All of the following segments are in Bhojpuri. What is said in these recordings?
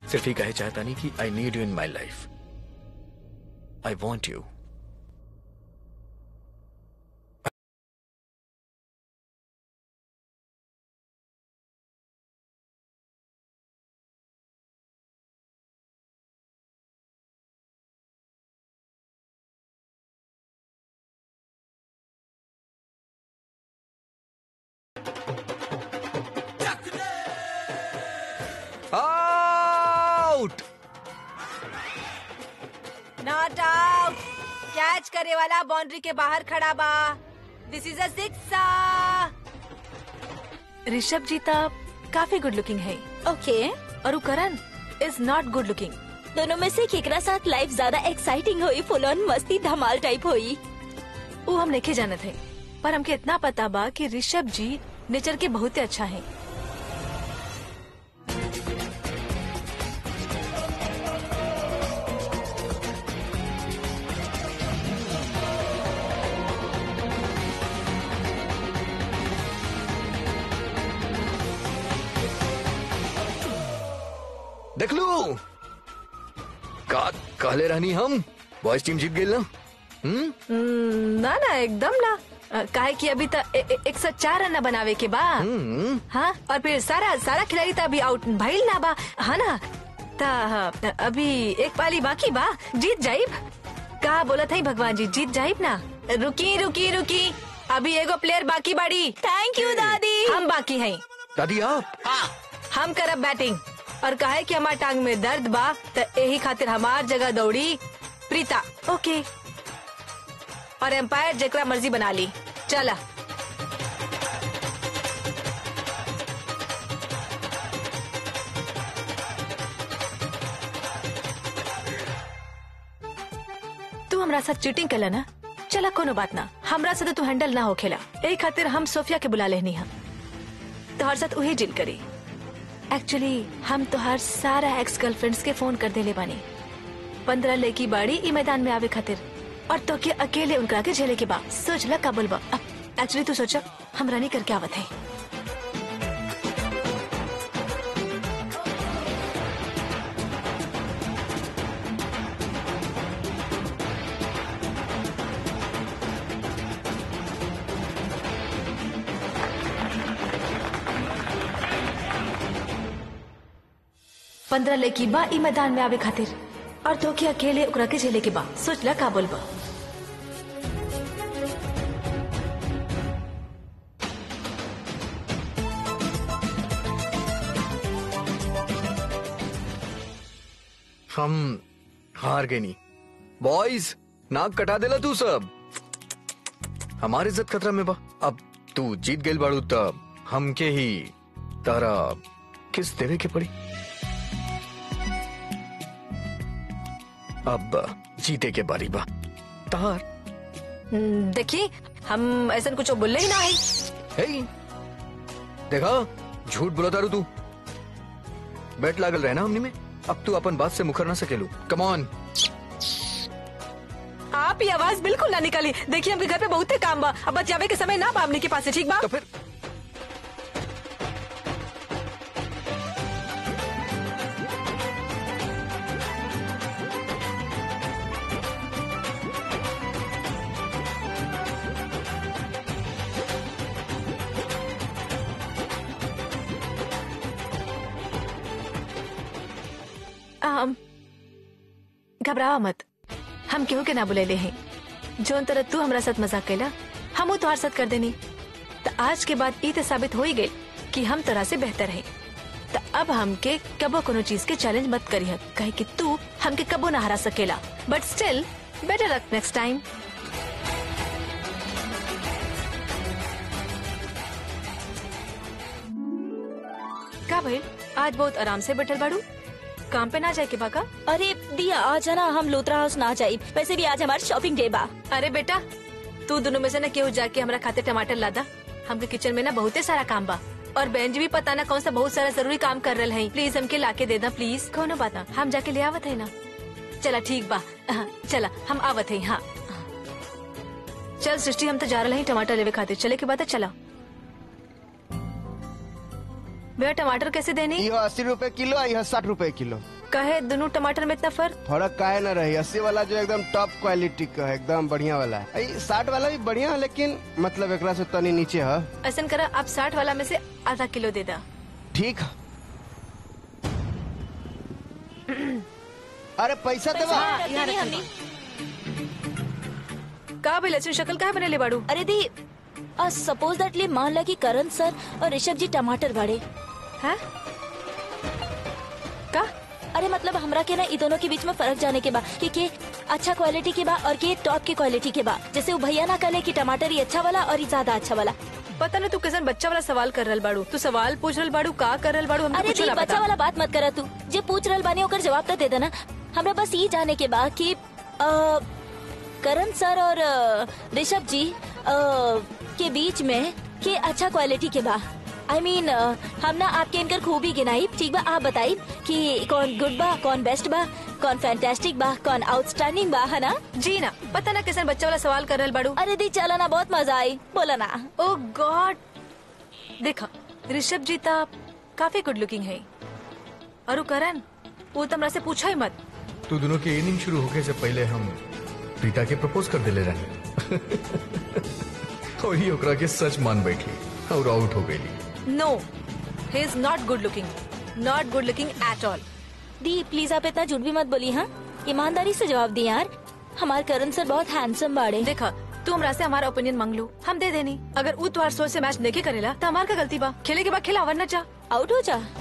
सिर्फ ही कहे चाहता नहीं कि I need you in my life I want you out not out catch करे वाला बाउंड्री के बाहर खड़ा बा this is a six Rishabh ji तो काफी गुड लुकिंग है ओके और वो Karan is not good looking दोनों में से केकरा साथ लाइफ ज्यादा एक्साइटिंग हुई फुल ऑन मस्ती धमाल टाइप हुई वो हम लेके जाने थे पर हमके इतना पता बा कि ऋषभ जी नेचर के बहुत ही अच्छा है देख लू का कहले रहनी हम बॉयज टीम जीत गई ना हम्म हम्म, ना ना एकदम ना अ, काहे कि अभी तक एक सौ चार रन बनावे के बा हम्म हाँ और फिर सारा सारा खिलाड़ी तो अभी आउट भइल ना बा हाँ ना ता अभी एक पाली बाकी बा जीत जाइब का बोलत है भगवान जी जीत जाइब ना रुकी रुकी रुकी अभी एगो प्लेयर बाकी बाड़ी थैंक यू दादी हम बाकी हैं दादी आप हम करब बैटिंग और कहे कि हमार टांग में दर्द बा तो यही खातिर हमार जगह दौड़ी प्रीता ओके और एम्पायर जेकरा मर्जी बना ली चला तू हमरा साथ चीटिंग कला ना चला कोनो बात ना हमरा से तो तू हैंडल ना होखेला यही खातिर हम सोफिया के बुला लेनी हम तोहर साथ वही डील करी एक्चुअली हम तोहर सारा एक्स गर्लफ्रेंड्स के फोन कर देले बानी पंद्रह लड़की बाड़ी ई मैदान में आवे खातिर और तो के अकेले उनका के झेले के बा सोच ला का बोलबा एक्चुअली तू सोचा हम रनी करके आवत है पंद्रह लड़की बा ई मैदान में आवे खातिर और तो के अकेले ओकरा के झेले के बा सोच ला का बोलबा हम हार गए नहीं बॉयज नाक कटा देला तू सब हमारी इज्जत खतरा में बा अब तू जीत गई बाड़ू तब हमके ही तारा किस देवे के पड़ी अब जीते के बारी बा तार हम्म, देखी हम ऐसा कुछ बोले ही ना है हे देखा झूठ बोला तारू तू बैट लागल रहना हमने में अब तू अपन बात से मुखर ना सकेलू कम ऑन आप ही आवाज बिल्कुल ना निकाली देखिए हमके घर पे बहुत काम बा अब बचावे के समय ना बा हमने के पास है, ठीक बा तो फिर हम घबरावा मत हम केहू के ना बुलेले हैं जोन तरह तू हमरा साथ मजाक कैला हम तोहार साथ कर देनी तो आज के बाद ई तो साबित हो ही गई कि हम तरह से बेहतर हैं तो अब हमके कबो कोनो चीज के चैलेंज मत करी कहे कि तू हमके कबो ना हरा सकेला but still better luck next time का भाई आज बहुत आराम से बैठल बाड़ू काम पे ना जाए के बाका अरे दिया आज है ना हम लोतरा हाउस ना जाई वैसे भी आज हमारी शॉपिंग डे बा अरे बेटा तू दोनों में से ना केहू जाके हमरा खाते टमाटर लादा हमके किचन में ना बहुते सारा काम बा और बहन जी भी पता ना कौन सा बहुत सारा जरूरी काम कर रहे हैं प्लीज हमके लाके दे दा प्लीज कौनो बात ना हम जाके ले आवत है ना चला ठीक बा हाँ, चला हम आवत है हाँ चल सृष्टि हम तो जा रहे हैं टमाटर लेवे खातिर चले के बाद चला भैया टमाटर कैसे देनी यह अस्सी रुपए किलो आ यह साठ रुपए किलो कहे दोनों टमाटर में इतना फर्क फर्क काहे ना रही अस्सी वाला जो एकदम टॉप क्वालिटी का है एकदम बढ़िया वाला है साठ वाला भी बढ़िया है लेकिन मतलब एकरा से तनी नीचे है ऐसा करा आप साठ वाला में से आधा किलो दे दा ठीक है अरे पैसा देवा हाँ, यहाँ नहीं रखल हमने का भाई लक्षण शक्ल का बने ले बाड़ू अरे दी सपोज दैटली मान ला कि करण सर और ऋषभ जी टमाटर बाड़े हैं का अरे मतलब हमरा के ना इ दोनों के बीच में फर्क जाने के बा कि के अच्छा क्वालिटी के बा और के टॉप की क्वालिटी के बा जैसे वो भैया ना कहले कि टमाटर ही अच्छा वाला और ही ज्यादा अच्छा वाला पता ना तू किसन बच्चा वाला सवाल कर रहल बाड़ू तू सवाल पूछ रहल बाड़ू का कर रहल बाड़ू हमको अरे कुछ दी ना बच्चा पता वाला बात मत करा तू जे पूछ रहल बानी ओकर जवाब तो दे देना हमरा बस ये जाने के बा कि अ, करण सर और अ, ऋषभ जी अ, के बीच में के अच्छा क्वालिटी के बा आई मीन हम ना आपके इनकर खूबी गिनाई ठीक बा आप बताई कि कौन गुड बा कौन बेस्ट बा कौन फैंटास्टिक बा कौन आउटस्टैंडिंग बा है ना जी ना पता ना किसन बच्चा वाला सवाल कर रहल बाड़ू अरे दी चला ना बहुत मजा आई बोला ना ओ गॉड देखा ऋषभ जी ता काफी गुड लुकिंग है और वो करण वो तो हमरा से पूछा ही मत तू दोनों के इनिंग शुरू होके से पहले हम प्रीता के प्रपोज कर दिले रहे और ही ओकरा के सच मान बैठी और आउट हो गई no he is not good looking not good looking at all दी प्लीज आप इतना झूठ भी मत बोली हाँ ईमानदारी से जवाब दी यार हमारे करण सर बहुत हैंडसम बाड़े देखा तू हमरा से हमारा ओपिनियन मांग लू हम दे देनी अगर उ तुम्हारे सोच से मैच नहीं करेला तो हमार का गलती बा खेले के बाद खेला वरना जा आउट हो जा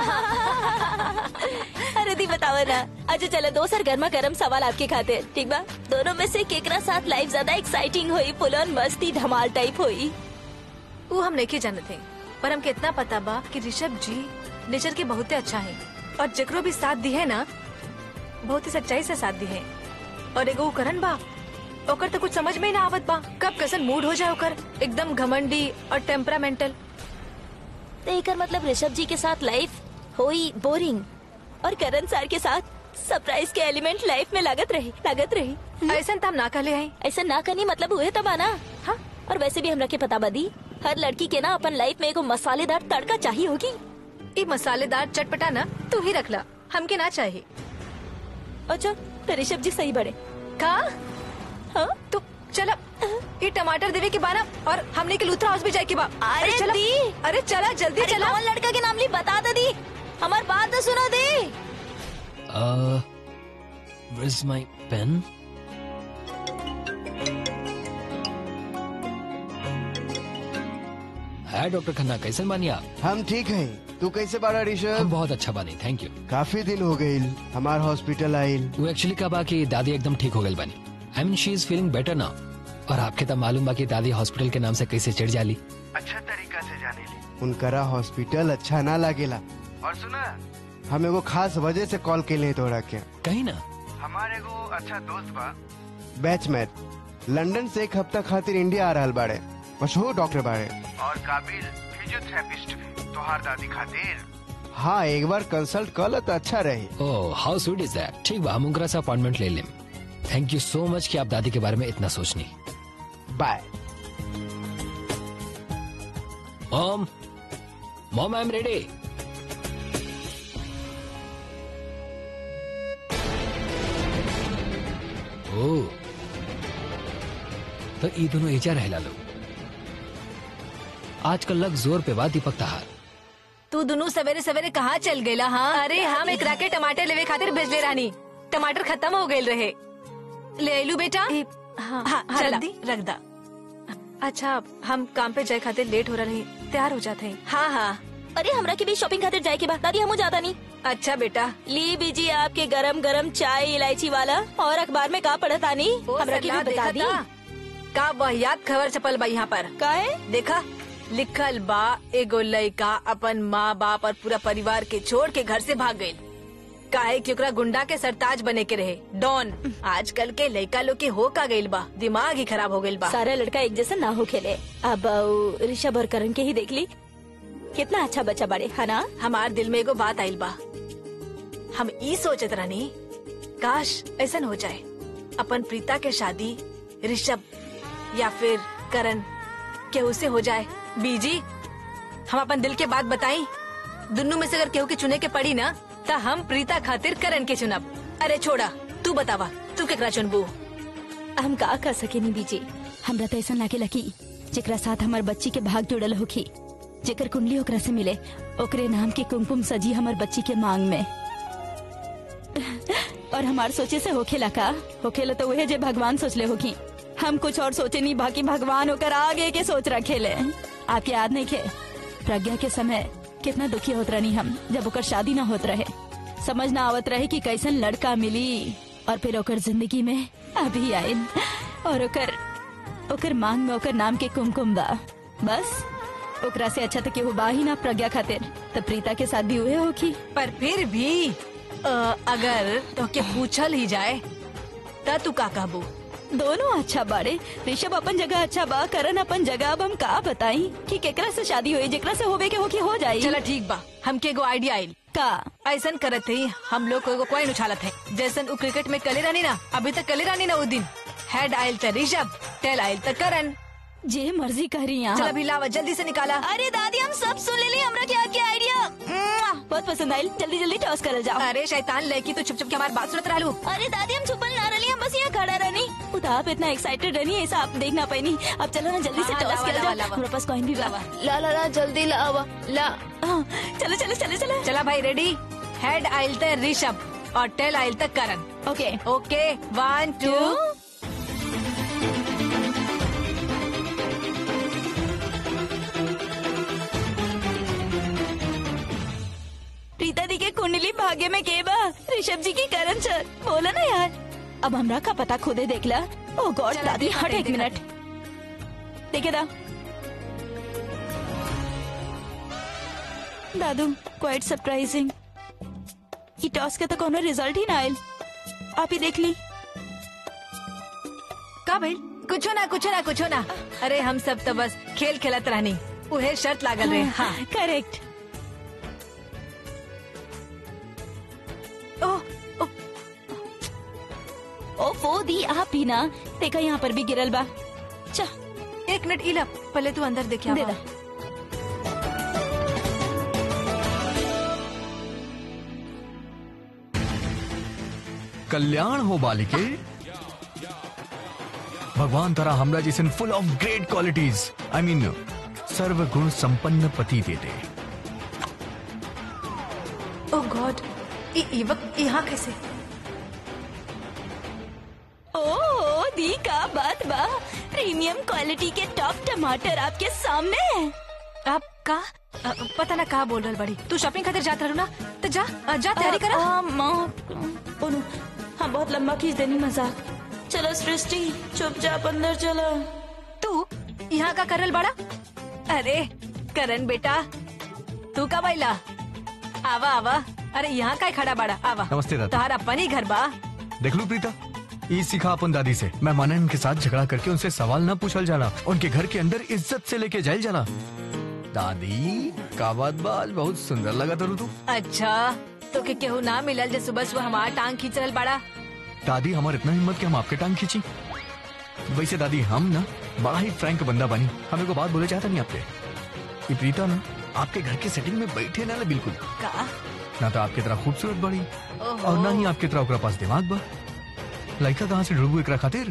अरे दी बताओ ना अच्छा चलो दो सर गर्मा गर्म सवाल आपके खाते ठीक बा दोनों में से केकरा साथ लाइफ ज्यादा एक्साइटिंग हुई फुल ऑन मस्ती धमाल टाइप हुई वो हम नहीं जाने थे पर हमके इतना पता बा कि ऋषभ जी नेचर के बहुत अच्छा है और जकरो भी साथ दी है ना बहुत ही सच्चाई से साथ दी है और एगो उ करण बा ओकर तो कुछ समझ में ही ना आवत बा कब कैसन मूड हो जाए ओकर एकदम घमंडी और टेम्परामेंटल तो एकर मतलब ऋषभ जी के साथ लाइफ हुई बोरिंग और करण सर के साथ सरप्राइज के एलिमेंट लाइफ में लागत रही लागत रही ऐसा तो हम ना कहले हैं ऐसा ना करनी मतलब हुए तब आना हाँ और वैसे भी हमरा के पता बदी हर लड़की के ना अपन लाइफ में एगो मसालेदार तड़का चाहिए होगी ये मसालेदार चटपटा ना तू ही रख ला हमके ना चाहिए अच्छा तो ऋषभ जी सही बड़े का हाँ तो चला ये टमाटर देवे के बाना और हमने के लूथरा हाउस भी जाए के बा अरे चला दी। अरे चला जल्दी अरे चला कौन लड़का के नाम ली बता दे दी हमार बात तो सुनो दे Uh, where's my pen? Hi doctor Khanna कैसे बानी आप हम ठीक हैं तू कैसे बाड़ा हम ऋषभ बहुत अच्छा बानी थैंक यू काफी दिन हो गई हमार हॉस्पिटल आइल वो एक्चुअली का बा कि दादी एकदम ठीक हो गई बानी I mean she is feeling better now और आपके तो मालूम बा कि दादी हॉस्पिटल के नाम से कैसे चिढ़ जाली अच्छा तरीका से जाने ली उनकरा हॉस्पिटल अच्छा ना लागेला और सुना हम एगो खास वजह से कॉल के लिए तोड़ा के कहीं ना हमारे एगो अच्छा दोस्त बा बैचमेट लंदन से एक हफ्ता खातिर इंडिया आ रहल बाड़े मशहूर डॉक्टर बाड़े और काबिल फिजियोथेरेपिस्ट भी तोहार दादी खातिर हाँ एक बार कंसल्ट कर तो अच्छा रही oh how sweet is that ठीक बा हम उनकरा से अपॉइंटमेंट ले लें थैंक यू सो मच कि आप दादी के बारे में इतना सोचनी bye mom mom I am ready ओ तो ई दोनों एजा रहला लो आजकल लग जोर पे बा दीपक तहार तू दोनों सवेरे सवेरे कहाँ चल गेला हाँ अरे हम एक राके टमाटर लेवे खातिर भेजले रानी टमाटर खत्म हो गए रहे ले आइलू बेटा हाँ, हाँ, जल्दी रख दा अच्छा हम काम पे जाए खातिर लेट हो रही तैयार हो जाते हैं हाँ हाँ अरे हमरा के भी शॉपिंग खातिर जाए के बाद दादी हमू ज्यादा नहीं अच्छा बेटा ली बीजी आपके गरम गरम चाय इलायची वाला और अखबार में का पढ़त आनी ओ, हमरा के सरला, भी बता दी देखा था? का वाहियात खबर छपल बा यहाँ पर का है देखा लिखल बा एगो लड़का अपन माँ बाप और पूरा परिवार के छोड़ के घर से भाग गई काहे कि ओकरा गुंडा के सरताज बने के रहे डॉन आजकल के लड़का लोग के हो का गइल बा दिमाग ही खराब हो गइल बा सारा लड़का एक जैसा ना हो खेले अब अ, ऋषभ और करण के ही देख ली कितना अच्छा बच्चा बड़े है ना हमार दिल में एगो बात आइल बा हम ई सोचत रहनी काश ऐसा हो जाए अपन प्रीता के शादी ऋषभ या फिर करण केहू से हो जाए बीजी हम अपन दिल के बात बताई दुनू में से अगर केहू के चुने के पड़ी ना ता हम प्रीता खातिर करण के चुनब अरे छोड़ा तू बतावा तू केकरा चुनबू हम का कर सके नी बीजी हमरा तो ऐसा लागे लकी जेकरा साथ हमार बच्ची के भाग जुड़ल होखी जेकर कुंडली ओकरा से मिले ओकरे नाम के कुमकुम सजी हमार बच्ची के मांग में और हमार सोचे से होखेला का होखेला तो वह जे भगवान सोचले होखी हम कुछ और सोचे नहीं बाकी भगवान होकर आगे के सोच रखे ले आपके याद नहीं खे प्रज्ञा के समय कितना दुखी होत रहनी हम जब ओकर शादी ना होत रहे समझ ना आवत रहे कि कैसन लड़का मिली और फिर ओकर जिंदगी में अभी आयल और ओकर ओकर मांग में ओकर नाम के कुमकुम बा बस ओकरा से अच्छा तो केहू बा ही ना प्रज्ञा खातिर तो प्रीता के साथ भी हुए होखी पर फिर भी अ, अगर तो के पूछल ही जाए ता तू का कहबू दोनों अच्छा बाड़े ऋषभ अपन जगह अच्छा बा करण अपन जगह अब हम का बताई कि केकरा से शादी हुई जेकरा से होवे के होके हो जाई चला ठीक बा हमके एगो आइडिया आइल का ऐसन करत ही हम लोग को एगो कॉइन उछालत है जैसन उ क्रिकेट में कले रानी ना अभी तक कले रानी ना उस दिन हेड आयल त ऋषभ टेल आयल त करण जे मर्जी करी यहाँ चल अभी लावा जल्दी से निकाला अरे दादी हम सब सुन ले हमरा क्या क्या आइडिया बहुत पसंद आयल जल्दी जल्दी टॉस करल जाओ अरे शैतान लड़की तो छुप छुप के हमारी बात सुनत रहलू अरे दादी हम छुपल ना रही हम बस यहाँ खड़ा रहनी उता आप इतना एक्साइटेड रहनी ऐसा आप देख ना पाई अब चलो ना जल्दी से हाँ, टॉस लावा, कर लावा, जाओ लावा। हमारे पास कॉइन भी बा ला ला ला जल्दी ला आवा ला हाँ, चलो चलो चलो चलो चला भाई रेडी हेड आयल त ऋषभ और टेल आयल त करण ओके ओके वन टू प्रीता दी के कुंडली भाग्य में के बा ऋषभ जी की करण सर बोला ना यार अब हमरा का पता खुदे देख ला ओ गॉड चला, दादी देखा हट दे, एक देखा मिनट देखे दा दादू क्वाइट सरप्राइजिंग ई टॉस के तो कोनो रिजल्ट ही ना आयल आप ही देख ली का भाई कुछो ना कुछो ना कुछो ना अरे हम सब तो बस खेल खेलत रहनी उहे शर्त लागल रहे हाँ करेक्ट ओह ओह, ओ वो दी आप ही ना देखा यहाँ पर भी गिरल बा चा एक मिनट इला पहले तू अंदर देखिया दे दा कल्याण हो बालिके भगवान तारा हमरा जैसन full of great qualities I mean सर्व गुण संपन्न पति दे दे ओह गॉड ये वक्त यहाँ कैसे ओ दी का बात बा प्रीमियम क्वालिटी के टॉप टमाटर आपके सामने है आप का अ, पता ना कहा बोल रहा बड़ी तू शॉपिंग खातिर जात रहू ना तो जा अ, जा तैयारी करा आ, माँ ओ नो, हाँ बहुत लंबा खींच देनी मजाक चलो सृष्टि चुपचाप अंदर चलो तू यहाँ का करल बड़ा अरे करण बेटा तू का बैला आवा आवा अरे यहाँ का खड़ा बड़ा आवा नमस्ते दादा। तुम्हारा अपन ही घर बा देख लू प्रीता ये सीखा अपन दादी से मेहमान के साथ झगड़ा करके उनसे सवाल ना पूछल जाला उनके घर के अंदर इज्जत से लेके जायल जाला दादी का बात बा आज बहुत सुंदर लगा तरू तू अच्छा तो के केहू ना मिलल जे सुबह सुबह हमार टांग खींच रहल बड़ा दादी हमार इतना हिम्मत कि हम आपके टांग खींची वैसे दादी हम ना बड़ा ही फ्रैंक बंदा बनी हमें को बात बोले चाहता नहीं आपसे ये प्रीता ना आपके घर की सेटिंग में बैठे ना ले बिल्कुल का ना तो आपकी तरह खूबसूरत बड़ी ओहो। और ना ही आपकी तरह ओकरा पास दिमाग बा लड़का कहाँ से ढूंढू एकरा खातिर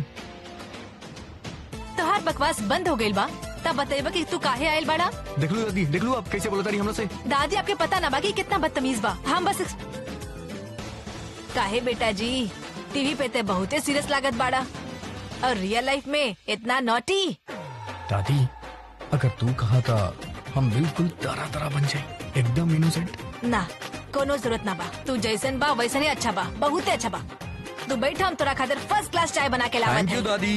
तोहार बकवास बंद हो गइल बा तब बतेबा कि तू काहे आयल बड़ा देख लो दादी देख लो आप कैसे बोलता रही हम लोग से दादी आपके पता ना बाकी कितना बदतमीज बा हम बस काहे बेटा जी टीवी पे ते बहुते सीरियस लागत बाड़ा और रियल लाइफ में इतना नोटी दादी अगर तू कहा था हम बिल्कुल तरह तरह बन जाए एकदम इनोसेंट ना कोनो जरूरत ना बा तू जैसन बा वैसन ही अच्छा बा बहुते अच्छा बा तू बैठा हम तोरा खातिर फर्स्ट क्लास चाय बना के लावत थैंक यू है दादी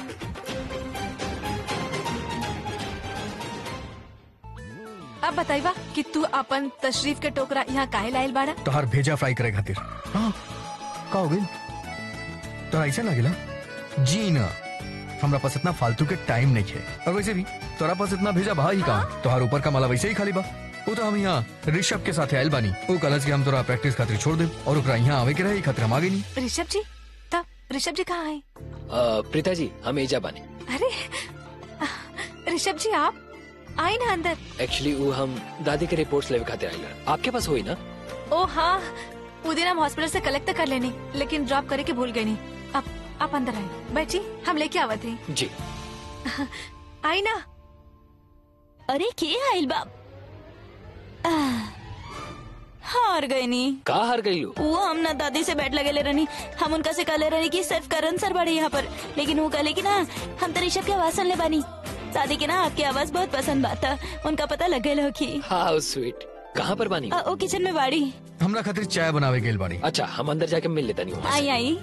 अब बताइबा कि तू अपन तशरीफ के टोकरा यहाँ काहे लायल बाड़ा तोहार भेजा फ्राई करे खातिर हाँ का हो गई तोरा ऐसा लगेला जी ना हमरा पास इतना फालतू के टाइम नहीं है और वैसे भी तोरा पास इतना भेजा बा ही कहाँ तोहार ऊपर का माला वैसे ही खाली बा वो तो हम यहाँ ऋषभ के साथ आयल बानी वो कलज के हम तोरा प्रैक्टिस खातिर छोड़ दे और ओकरा यहाँ आवे के रहे खातिर हम आगे नहीं ऋषभ जी तब ऋषभ जी कहाँ है अ, प्रीता जी हम एजा बानी अरे ऋषभ जी आप आए ना अंदर एक्चुअली वो हम दादी के रिपोर्ट्स लेवे खातिर आइल आपके पास होई ना ओ हाँ वो दिन हम हॉस्पिटल से कलेक्ट कर लेनी लेकिन ड्रॉप करे के भूल गए नहीं अब आप अंदर आए बैठी हम लेके आवत हैं जी आई ना अरे के आइल बाप आह, हार गई नी का हार गई लो वो हम ना दादी से बैठ लगे ले रहनी हम उनका से कहले रहनी कि सिर्फ करण सर बड़े यहाँ पर लेकिन वो कहले कि ना हम तो ऋषभ की आवाज सुन ले बानी दादी के ना आपकी आवाज बहुत पसंद बाता उनका पता लग गए कि हाउ स्वीट कहाँ पर बानी अ, वो किचन में बाड़ी हमरा खातिर चाय बनावे गेल बाड़ी अच्छा हम अंदर जाके मिल लेता नहीं वहाँ से। आई आई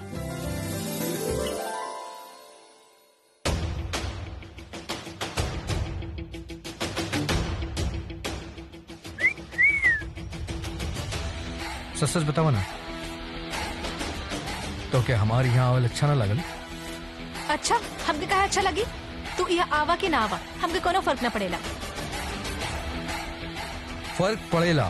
सच सच बतावा ना तो क्या हमारे यहाँ आवल अच्छा ना लगल अच्छा हमके कहा अच्छा लगी तू यहाँ आवा कि ना आवा हमके कोनो फर्क न पड़ेला फर्क पड़ेला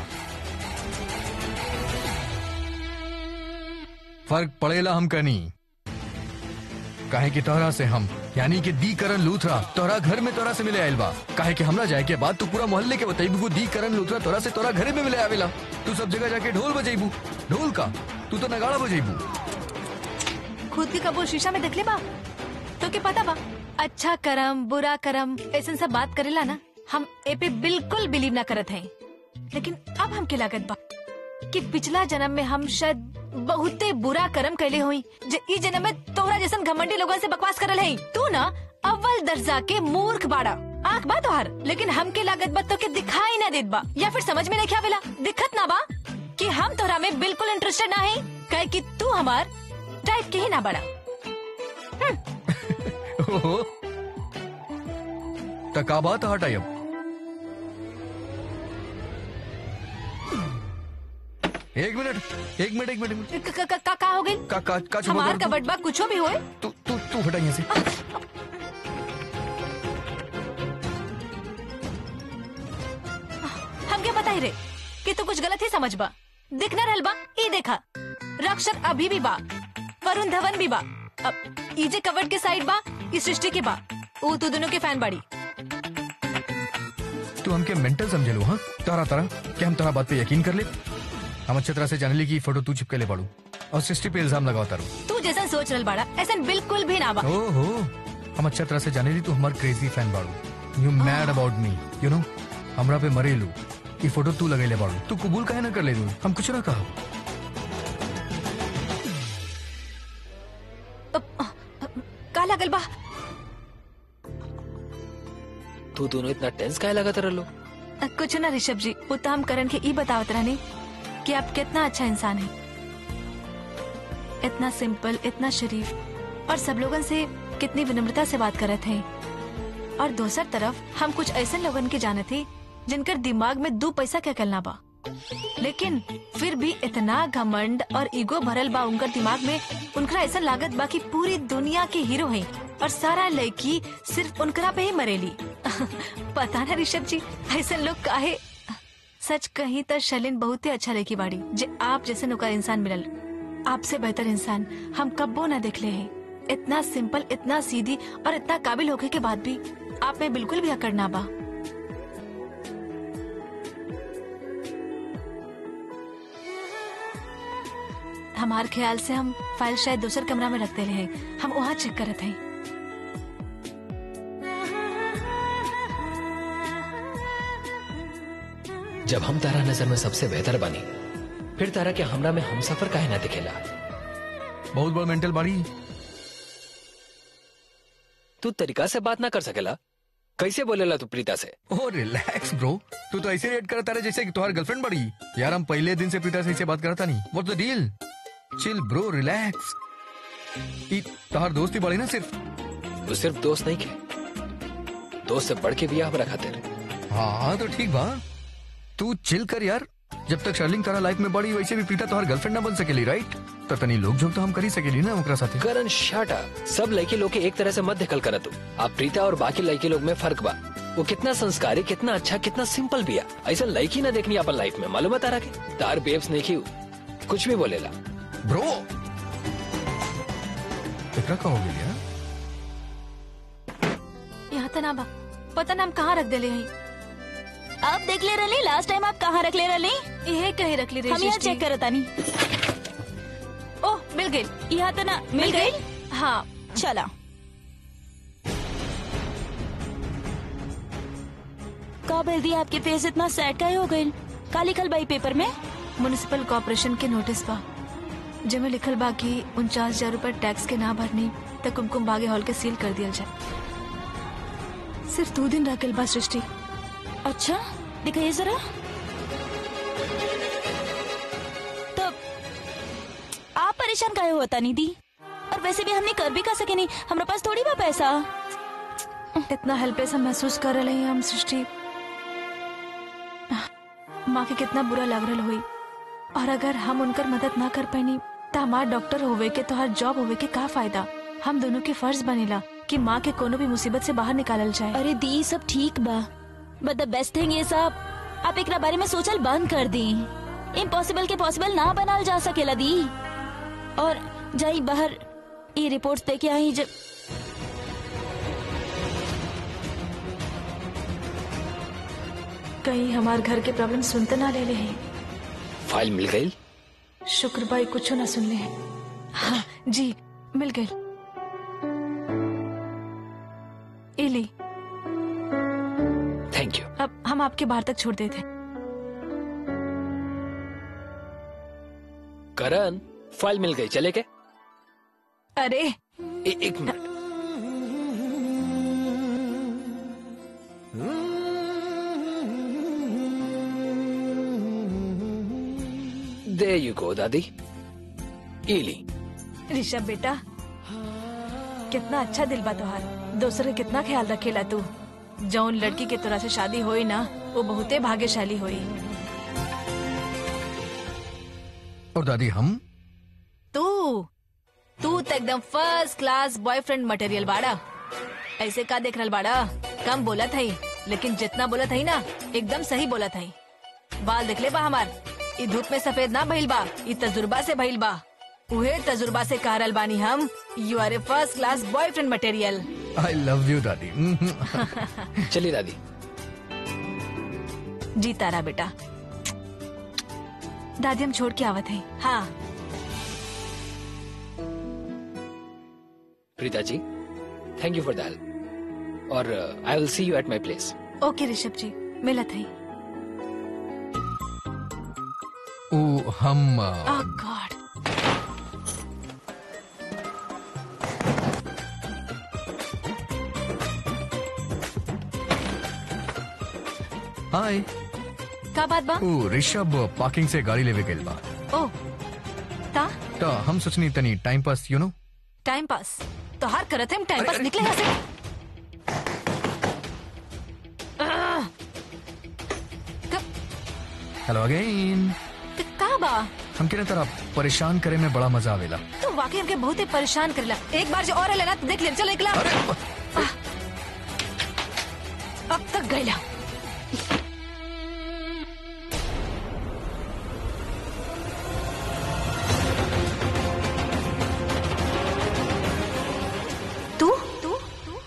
फर्क पड़ेला हम कनी काहे कि तोहरा से हम यानी कि दी करण लूथरा तोहरा घर में तोहरा से मिले आयल बा काहे कि हमरा जाए के बाद तू पूरा मोहल्ले के बताइबू को दी करण लूथरा तोहरा से तोहरा घरे में मिले आवेला तू सब जगह जाके ढोल बजेबू ढोल का तू तो नगाड़ा बजेबू खुद के कबूल शीशा में देख ले बा तो के पता बा अच्छा करम बुरा करम ऐसा सब बात करेला ना हम ए पे बिल्कुल बिलीव ना करत हैं लेकिन अब हमके लागत बा कि पिछला जन्म में हम शायद बहुते बुरा कर्म कैले हुई जे ई जन्म में तोहरा जैसन घमंडी लोगन से बकवास करल है तू ना अव्वल दर्जा के मूर्ख बाड़ा आंख बा तोहार लेकिन हमके लागत बा तो के दिखाई ना देत बा या फिर समझ में नहीं आवेला दिखत ना बा कि हम तोहरा में बिल्कुल इंटरेस्टेड ना है कहे कि तू हमार टाइप के ही ना बड़ा ओहो तका बात हटाई अब एक मिनट एक मिनट एक मिनट एक मिनट। क- क- क- का, का हो गई का का का छुपा हमार कर तू? कबट बा कुछो भी होए तू तू तू हटा यहाँ से हम क्या बताई रे कि तू कुछ गलत ही समझ बा दिख न रहल बा ई देखा रक्षक अभी भी बा वरुण धवन भी बा अब ई जे कवर्ड के साइड बा ई सृष्टि के बा वो तू दोनों के फैन बाड़ी तू हमके मेंटल समझे लो हाँ तारा तारा क्या हम तारा बात पे यकीन कर ले हम अच्छे तरह से जाने ली कि फोटो तू चिपके ले पड़ू और सृष्टि पे इल्जाम लगाओ तारू तू जैसा सोच रहल बाड़ा ऐसा बिल्कुल भी ना बा ओहो हम अच्छा तरह से जाने ली तू हमार क्रेजी फैन बाड़ू you mad about me you know हमरा पे मरे लू ये फोटो तू लगे ले बाड़ू तू कबूल काहे ना कर ले दू हम कुछ ना कहा का लगल बा तू दोनों इतना टेंस काहे लगा रह लो कुछ ना ऋषभ जी वो तो हम करण के ई बतावत रहने कि आप कितना अच्छा इंसान है इतना सिंपल इतना शरीफ और सब लोगन से कितनी विनम्रता से बात करत हैं और दूसर तरफ हम कुछ ऐसे लोगन के जाने थे जिनकर दिमाग में दो पैसा क्या करना बा लेकिन फिर भी इतना घमंड और ईगो भरल बा उनकर दिमाग में उनका ऐसा लागत बा कि पूरी दुनिया के हीरो हैं और सारा लड़की सिर्फ उनकरा पे ही मरेली पता ना ऋषभ जी ऐसे लोग काहे सच कहीं तो शलिन बहुत ही अच्छा लड़की बाड़ी जे आप जैसे नौकर इंसान मिलल आपसे बेहतर इंसान हम कब्बो ना देख ले हैं इतना सिंपल इतना सीधी और इतना काबिल होके के बाद भी आप में बिल्कुल भी अकड़ ना बा हमार ख्याल से हम फाइल शायद दूसर कमरा में रखते रहे हम वहाँ चेक करत हैं जब हम तारा नजर में सबसे बेहतर बनी फिर तारा के हमरा में हम सफर काहे ना दिखेला बहुत बड़ा मेंटल बाड़ी तू तरीका से बात ना कर सकेला कैसे बोलेला तू प्रीता से ओ रिलैक्स ब्रो तू तो ऐसे रेट करता रहे जैसे कि तुम्हारी गर्लफ्रेंड बड़ी यार हम पहले दिन से प्रीता से ऐसे बात करता नहीं what the deal chill bro relax ई तोहार दोस्ती बड़ी ना सिर्फ तू सिर्फ दोस्त नहीं के दोस्त से बढ़ के भी हमरा खातिर हाँ तो ठीक बा तू चिल कर यार जब तक शर्लिंग तारा लाइफ में बड़ी वैसे भी प्रीता तोहार गर्लफ्रेंड ना बन सकेली राइट तो तनी लोग जो तो हम कर ही सकेली ना ओकरा साथे करण शाटा सब लड़के लोग के एक तरह से मत दिखल कर तू आप प्रीता और बाकी लड़के लोग में फर्क बा वो कितना संस्कारी कितना अच्छा कितना सिंपल भी है ऐसा लड़की ना देखनी अपन लाइफ में मालूम है तारा के तार बेब्स नहीं की कुछ भी बोलेला ब्रो एकरा का हो गया यार यहाँ तो ना बा पता ना हम कहाँ रख देले हैं आप देख ले रही लास्ट टाइम आप कहाँ रख ले रही यही कहीं रख ली हम यहाँ रही चेक करता नहीं गई यहाँ तो ना मिल गई हाँ चला का बोल दिया आपके फेस इतना सैड का हो गई का लिखल बाई पेपर में म्युनिसिपल कॉर्पोरेशन के नोटिस बा जेमे लिखल बा कि उनचास हजार रूपए टैक्स के ना भरनी त कुमकुम बागे हॉल के सील कर दिया जाए सिर्फ दो दिन रह बा सृष्टि अच्छा दिखाइए जरा तो आप परेशान काहे होता निधि और वैसे भी हमने कर भी कर सके नहीं हमारे पास थोड़ी बा पैसा इतना हेल्पलेस हम महसूस कर रहे हैं हम सृष्टि माँ के कितना बुरा लग रहा हुई और अगर हम उनकर मदद ना कर पानी तो हमार डॉक्टर होवे के तो हर जॉब होवे के का फायदा हम दोनों के फर्ज बनेला कि माँ के कोनो भी मुसीबत से बाहर निकालल जाए अरे दी सब ठीक बा बट द बेस्ट थिंग ये सब आप एक बारे में सोचल बंद कर दी इम्पॉसिबल के पॉसिबल ना बनाल जा सकेला दी और जाई बाहर ये रिपोर्ट्स देके आई जब कहीं हमार घर के प्रॉब्लम सुनते ना ले ले हैं फाइल मिल गई शुक्र भाई कुछ ना सुन ले हैं हाँ जी मिल गई इली थैंक यू अब हम आपके बाहर तक छोड़ देते करण फाइल मिल गई चले के अरे ए, एक मिनट दे यू गो दादी इली ऋषभ बेटा कितना अच्छा दिल बा तोहार दूसरे के कितना ख्याल रखेला तू जौन लड़की के तोरा से शादी होई ना वो बहुते भाग्यशाली होई और दादी हम तू तू तो एकदम फर्स्ट क्लास बॉयफ्रेंड मटेरियल बाड़ा ऐसे का देख रहल बाड़ा कम बोला था लेकिन जितना बोला था ना एकदम सही बोला था बाल देख ले बा हमार ई धूप में सफेद ना भइल बा ई तजुर्बा से भइल बा उहे तजुर्बा से कह रहल बानी हम you are a first class boyfriend material I love you दादी चलिए दादी जी तारा बेटा दादी हम छोड़ के आवत है हाँ Preeta ji thank you for the help और I will see you at my place okay Rishabh ji मिलत है ओ हम अ, ओह गॉड हाय का बात बा ओ ऋषभ पार्किंग से गाड़ी लेवे गेल बा ओ ता तो हम सोचनी तनी time pass you know time pass तो हार करत है टाइम पास निकले यहाँ से आह! क- हेलो अगेन क- का बा हम के तरह परेशान करे में बड़ा मजा आवेला तू वाकई हमके बहुत ही परेशान करेला एक बार जो और है ना तो देख ले चल निकला अरे अब तक गईला तू तू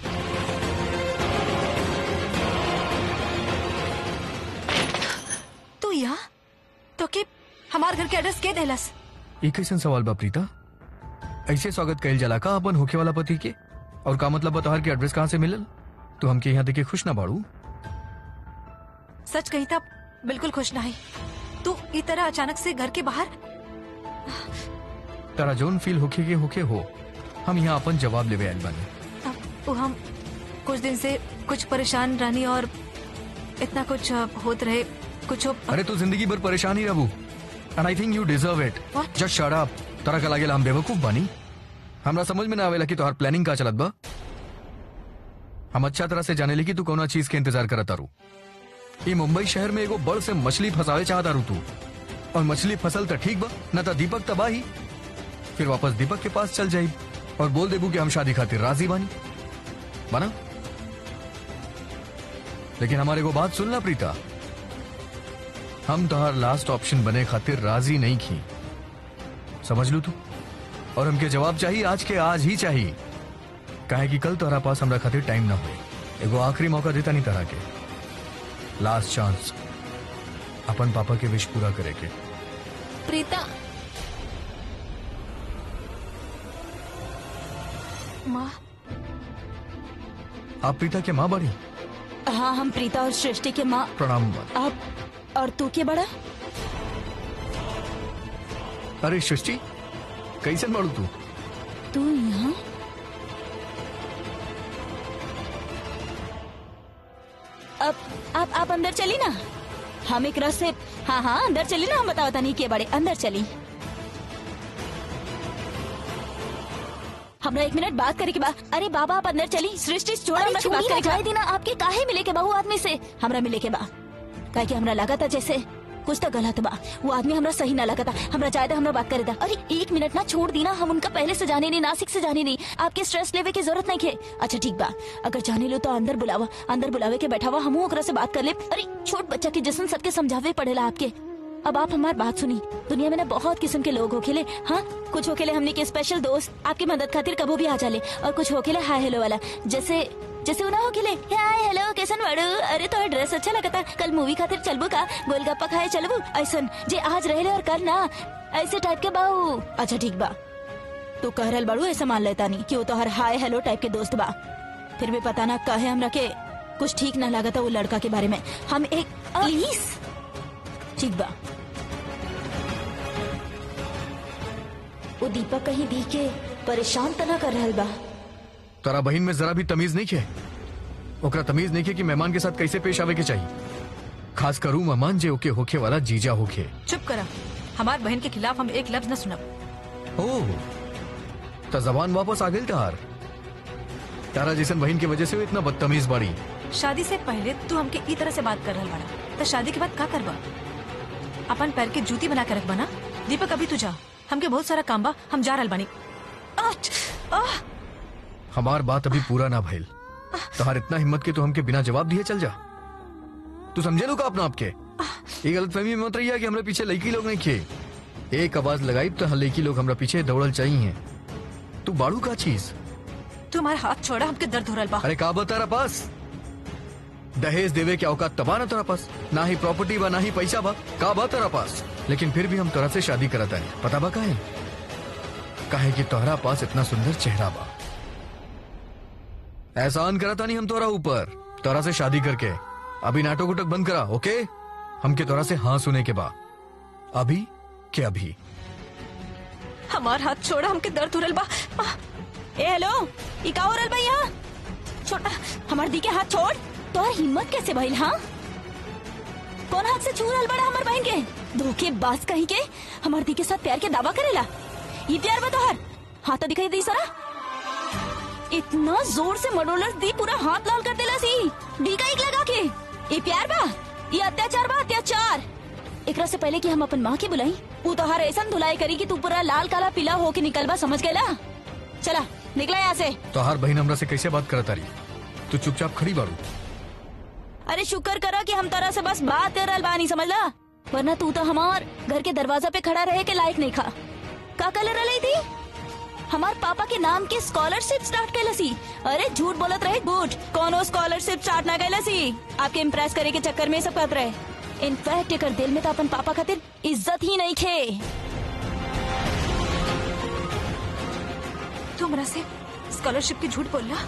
तू यहाँ तो के हमार घर के एड्रेस के देलस ये कैसन सवाल बा प्रीता ऐसे स्वागत कैल जला का अपन होके वाला पति के और का मतलब बतोहर के एड्रेस कहाँ से मिलल तू हमके यहाँ देखे खुश ना बाड़ू सच कही तब बिल्कुल खुश नहीं तू ई तरह अचानक से घर के बाहर तारा जोन फील होके के होके हो हम यहाँ अपन जवाब लेवे आइल बानी अब वो हम कुछ दिन से कुछ परेशान रहनी और इतना कुछ अ, होत रहे कुछ अरे तू जिंदगी भर परेशान ही रहू and I think you deserve it What? Just shut up तरह का लागेला हम बेवकूफ बानी हमरा समझ में ना आवेला कि तोहार प्लानिंग का चलत बा हम अच्छा तरह से जाने ली कि तू कौना चीज के इंतजार करत तारू ये मुंबई शहर में एगो बड़ से मछली फंसावे चाहत तारू तू और मछली फसल तो ठीक बा न तो दीपक तबाही फिर वापस दीपक के पास चल जाई और बोल देबू कि हम शादी खातिर राजी बानी बना लेकिन हमारे को बात सुन ला प्रीता हम तोहार लास्ट ऑप्शन बने खातिर राजी नहीं की समझ लू तू और हमके जवाब चाहिए आज के आज ही चाहिए काहे कि कल तोहरा पास हमरा खातिर टाइम ना हो एगो आखिरी मौका देता नहीं तरह के लास्ट चांस अपन पापा के विश पूरा करे के प्रीता माँ आप प्रीता के माँ बड़ी हाँ हम प्रीता और सृष्टि के माँ प्रणाम माँ। आप और तू के बड़ा अरे सृष्टि कैसे बाड़ू तू तू यहाँ अब आप आप अंदर चली ना हम एक रस से हाँ हाँ अंदर चली ना हम बताओ नहीं के बड़े अंदर चली हमरा एक मिनट बात करे के बा अरे बाबा आप अंदर चली सृष्टि छोड़ हमरा से बात करे जाए देना आपके काहे मिले के बा वो आदमी से हमरा मिले के बा काहे कि हमरा लगा था जैसे कुछ तो गलत बा वो आदमी हमरा सही ना लगा था हमरा चाहे था हमरा बात करे था अरे एक मिनट ना छोड़ दी ना हम उनका पहले से जाने नहीं नासिक से जाने नहीं आपके स्ट्रेस लेवे की जरूरत नहीं है अच्छा ठीक बा अगर जाने लो तो अंदर बुलावा अंदर बुलावे के बैठा हुआ हम ओकरा से बात कर ले अरे छोट बच्चा के जिसन सबके समझावे पड़ेला आपके अब आप हमारी बात सुनी दुनिया में ना बहुत किस्म के लोग होखेले हाँ कुछ होखेले हमने के स्पेशल दोस्त आपकी मदद खातिर कबो भी आ जाले और कुछ होखेले हाय हेलो वाला जैसे जैसे उना होखेले हाय हेलो कैसन बाड़ू अरे तो ड्रेस अच्छा लगता कल मूवी खातिर चलबू का गोलगप्पा खाए चलबू ऐसन जे आज रहले और कल ना ऐसे टाइप के बाऊ अच्छा ठीक बा तू कह रहल बाड़ू ऐसा मान लेता नहीं कि वो तो हर हाय हेलो टाइप के दोस्त बा फिर भी पता ना कहे हमरा के कुछ ठीक ना लगा था वो लड़का के बारे में हम एक प्लीज ठीक बा वो दीपक कहीं दी के परेशान तना कर रहल बा तारा बहन में जरा भी तमीज नहीं है ओकरा तमीज नहीं है कि मेहमान के साथ कैसे पेश आवे के चाहिए खास करू मेहमान जे ओके होखे वाला जीजा होखे चुप करा हमार बहन के खिलाफ हम एक लफ्ज न सुनब ओह तो जबान वापस आ गई तार तारा जैसन बहन की वजह से वो इतना बदतमीज बाड़ी शादी से पहले तू हमके ई तरह से बात कर रहल बाड़ा तो शादी के बाद का करबा अपन पैर के जूती बना के रख बना दीपक अभी तू जा हमके बहुत सारा काम बा हम जा रहल बानी आठ, आह, हमार बात अभी पूरा ना भइल तोहार इतना हिम्मत के तू हमके बिना जवाब दिए चल जा तू समझे लो का अपना आपके ये गलत फहमी में मत रही कि हमरे पीछे लड़की लोग नहीं खे एक आवाज लगाई तो लड़की लोग हमरा पीछे दौड़ल चाहिए तू बाड़ू का चीज तू हमारे हाथ छोड़ा हमके दर्द हो रहल बा अरे का बता रहा पास दहेज देवे के औकात तबा ना तेरा पास ना ही प्रॉपर्टी बा ना ही पैसा बा का बा तेरा पास लेकिन फिर भी हम तोरा से शादी करता है पता बा काहे काहे कि तोहरा पास इतना सुंदर चेहरा बा एहसान करता नहीं हम तोरा ऊपर तोरा से शादी करके अभी नाटक उटक बंद करा ओके हमके तोरा से हाँ सुने के बा अभी के अभी हमार हाथ छोड़ा हमके दर्द हो रहल बा आह, ए हेलो ई का हो रहल बा यहाँ छोटा हमार दी के हाथ छोड़ तोहर हिम्मत कैसे भइल हाँ कौन हाथ से छू रहल बड़ा हमार बहन के धोखे बाज कहीं के हमार दी के साथ प्यार के दावा करेला ये प्यार बा तोहर हाथ तो दिखाई दी सरा इतना जोर से मडोलर दी पूरा हाथ लाल कर देला सी दी का एक लगा के ये प्यार बा ये अत्याचार बा अत्याचार एकरा से पहले कि हम अपन माँ के बुलाई वो तो हर ऐसा धुलाई करी कि तू पूरा लाल काला पीला होके निकलबा समझ गएला चला निकला यहाँ से तोहार बहन हमरा से कैसे बात करता रही तू चुपचाप खड़ी बाड़ू अरे शुक्र करा कि हम तरह से बस बात कर रहल बानी समझला वरना तू तो हमार घर के दरवाजा पे खड़ा रहे के लायक नहीं खा का कलर रही थी हमार पापा के नाम के स्कॉलरशिप स्टार्ट कैलसी अरे झूठ बोलत रहे झूठ कोनो स्कॉलरशिप स्टार्ट ना कैलसी आपके इम्प्रेस करे के चक्कर में ये सब करत रहे इनफैक्ट एकर दिल में तो अपन पापा खातिर इज्जत ही नहीं खे तू हमरा से स्कॉलरशिप की झूठ बोलला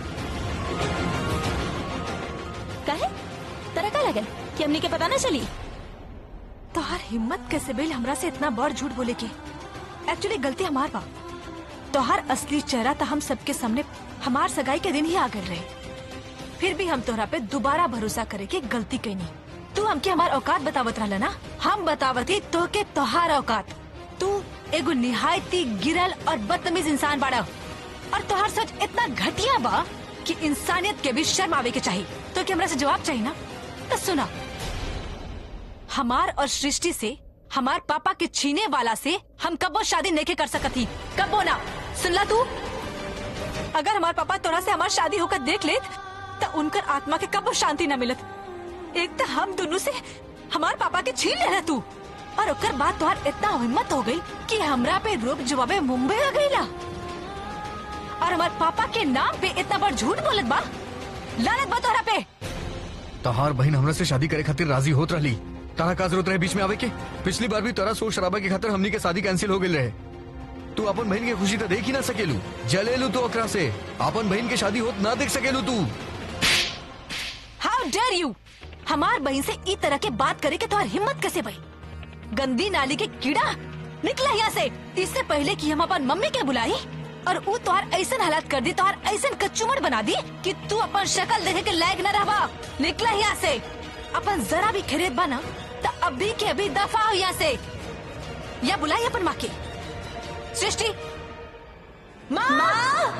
काहे तरह का लगल कि हमने के पता ना चली तोहार हिम्मत कैसे बेल हमरा से इतना बड़ झूठ बोले के एक्चुअली गलती हमार बा तोहार असली चेहरा तो हम सबके सामने हमार सगाई के दिन ही आ गए रहे फिर भी हम तोहरा पे दोबारा भरोसा करे के गलती कैनी तू हमके हमार औकात बतावत रहला ना हम बतावती तो के तोहार औकात तू एगो निहायती गिरल और बदतमीज इंसान बाड़ा और तोहार सोच इतना घटिया बा कि इंसानियत के भी शर्म आवे के चाहिए तो कि हमरा से जवाब चाहिए ना तो सुना हमार और सृष्टि से हमार पापा के छीने वाला से हम कबो शादी नहीं कर सकती कबो ना सुनला तू अगर हमार पापा तोरा से हमार शादी होकर देख लेत तो उनकर आत्मा के कबो शांति न मिलत एक तो हम दोनों से हमार पापा के छीन लेना तू और ओकर बाद तोहार इतना हिम्मत हो गई कि हमरा पे रोब जवाबे मुंबई आ गईला और हमार पापा के नाम पे इतना बड़ झूठ बोलत बा लानत बा तोहरा पे तोहार बहन हमरा से शादी करे खातिर राजी होत रही तारा का जरूरत रहे बीच में आवे के पिछली बार भी तोरा शोर शराबा के खातिर हमनी के शादी कैंसिल हो गई रहे तू अपन बहन के खुशी तो देख ही ना सकेलू जलेलू तो ओकरा से अपन बहन के शादी होत ना देख सकेलू तू हाउ डेयर यू हमार बहन से ई तरह के बात करे के तोहर हिम्मत कैसे भाई गंदी नाली के कीड़ा निकला यहाँ से इससे पहले कि हम अपन मम्मी के बुलाई और वो तोहर ऐसन हालात कर दी तोहर ऐसन कच्चुमर बना दी कि तू अपन शक्ल देखे के लायक न रहबा निकला यहाँ से अपन जरा भी खरीद बना तो अभी के अभी दफा हो यहाँ से या बुलाई अपन माँ के सृष्टि माँ, माँ!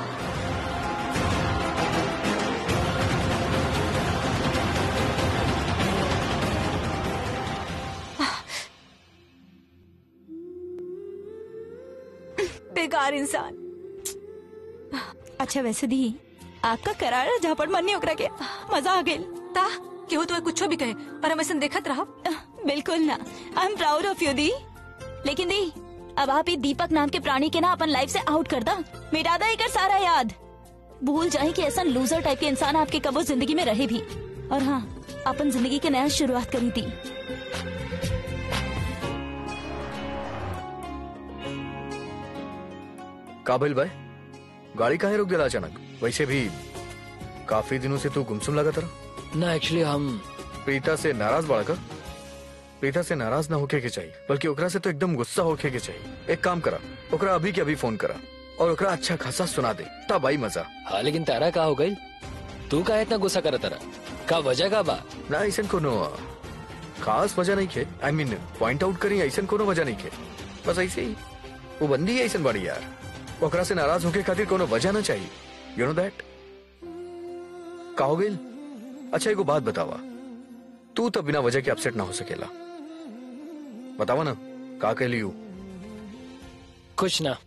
बेकार इंसान अच्छा वैसे दी आपका करारा झापड़ मरनी ओकरा के मजा आ गेल ता केहू तो कुछ भी कहे पर हम ऐसा देखत रहो बिल्कुल ना I am proud of you दी लेकिन दी अब आप ये दीपक नाम के प्राणी के ना अपन लाइफ से आउट कर दा मिटा दा एकर सारा याद भूल जाए कि ऐसा लूजर टाइप के इंसान आपके कबो जिंदगी में रहे भी और हाँ अपन जिंदगी के नया शुरुआत करी थी काबिल भाई गाड़ी काहे रोक दिला अचानक वैसे भी काफी दिनों से तू गुमसुम लगा तरह ना एक्चुअली हम प्रीता से नाराज बाड़ा का प्रीता से नाराज ना होके के चाहिए बल्कि ओकरा से तो एकदम गुस्सा होके के चाहिए एक काम करा ओकरा अभी के अभी फोन करा और ओकरा अच्छा खासा सुना दे तब आई मजा हाँ लेकिन तारा का हो गई तू का इतना गुस्सा कर तारा का वजह का बा ना ऐसा कोनो खास वजह नहीं खे आई मीन पॉइंट आउट करी ऐसा कोनो वजह नहीं खे बस ऐसे ही वो बंदी है ऐसा बड़ी यार ओकरा से नाराज होके खातिर कोनो वजह ना चाहिए यू नो दैट का हो गइल अच्छा एगो बात बतावा तू तो बिना वजह के अपसेट ना हो सकेला बतावा ना का कह लियू कुछ ना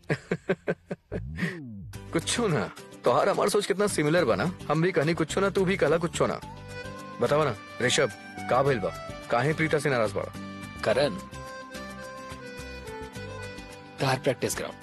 कुछ ना तोहार हमार सोच कितना सिमिलर बना हम भी कहनी कुछ ना तू भी कहला कुछ ना बतावा ना ऋषभ का भइल बा काहे प्रीता से नाराज बड़ा करण कार प्रैक्टिस ग्राउंड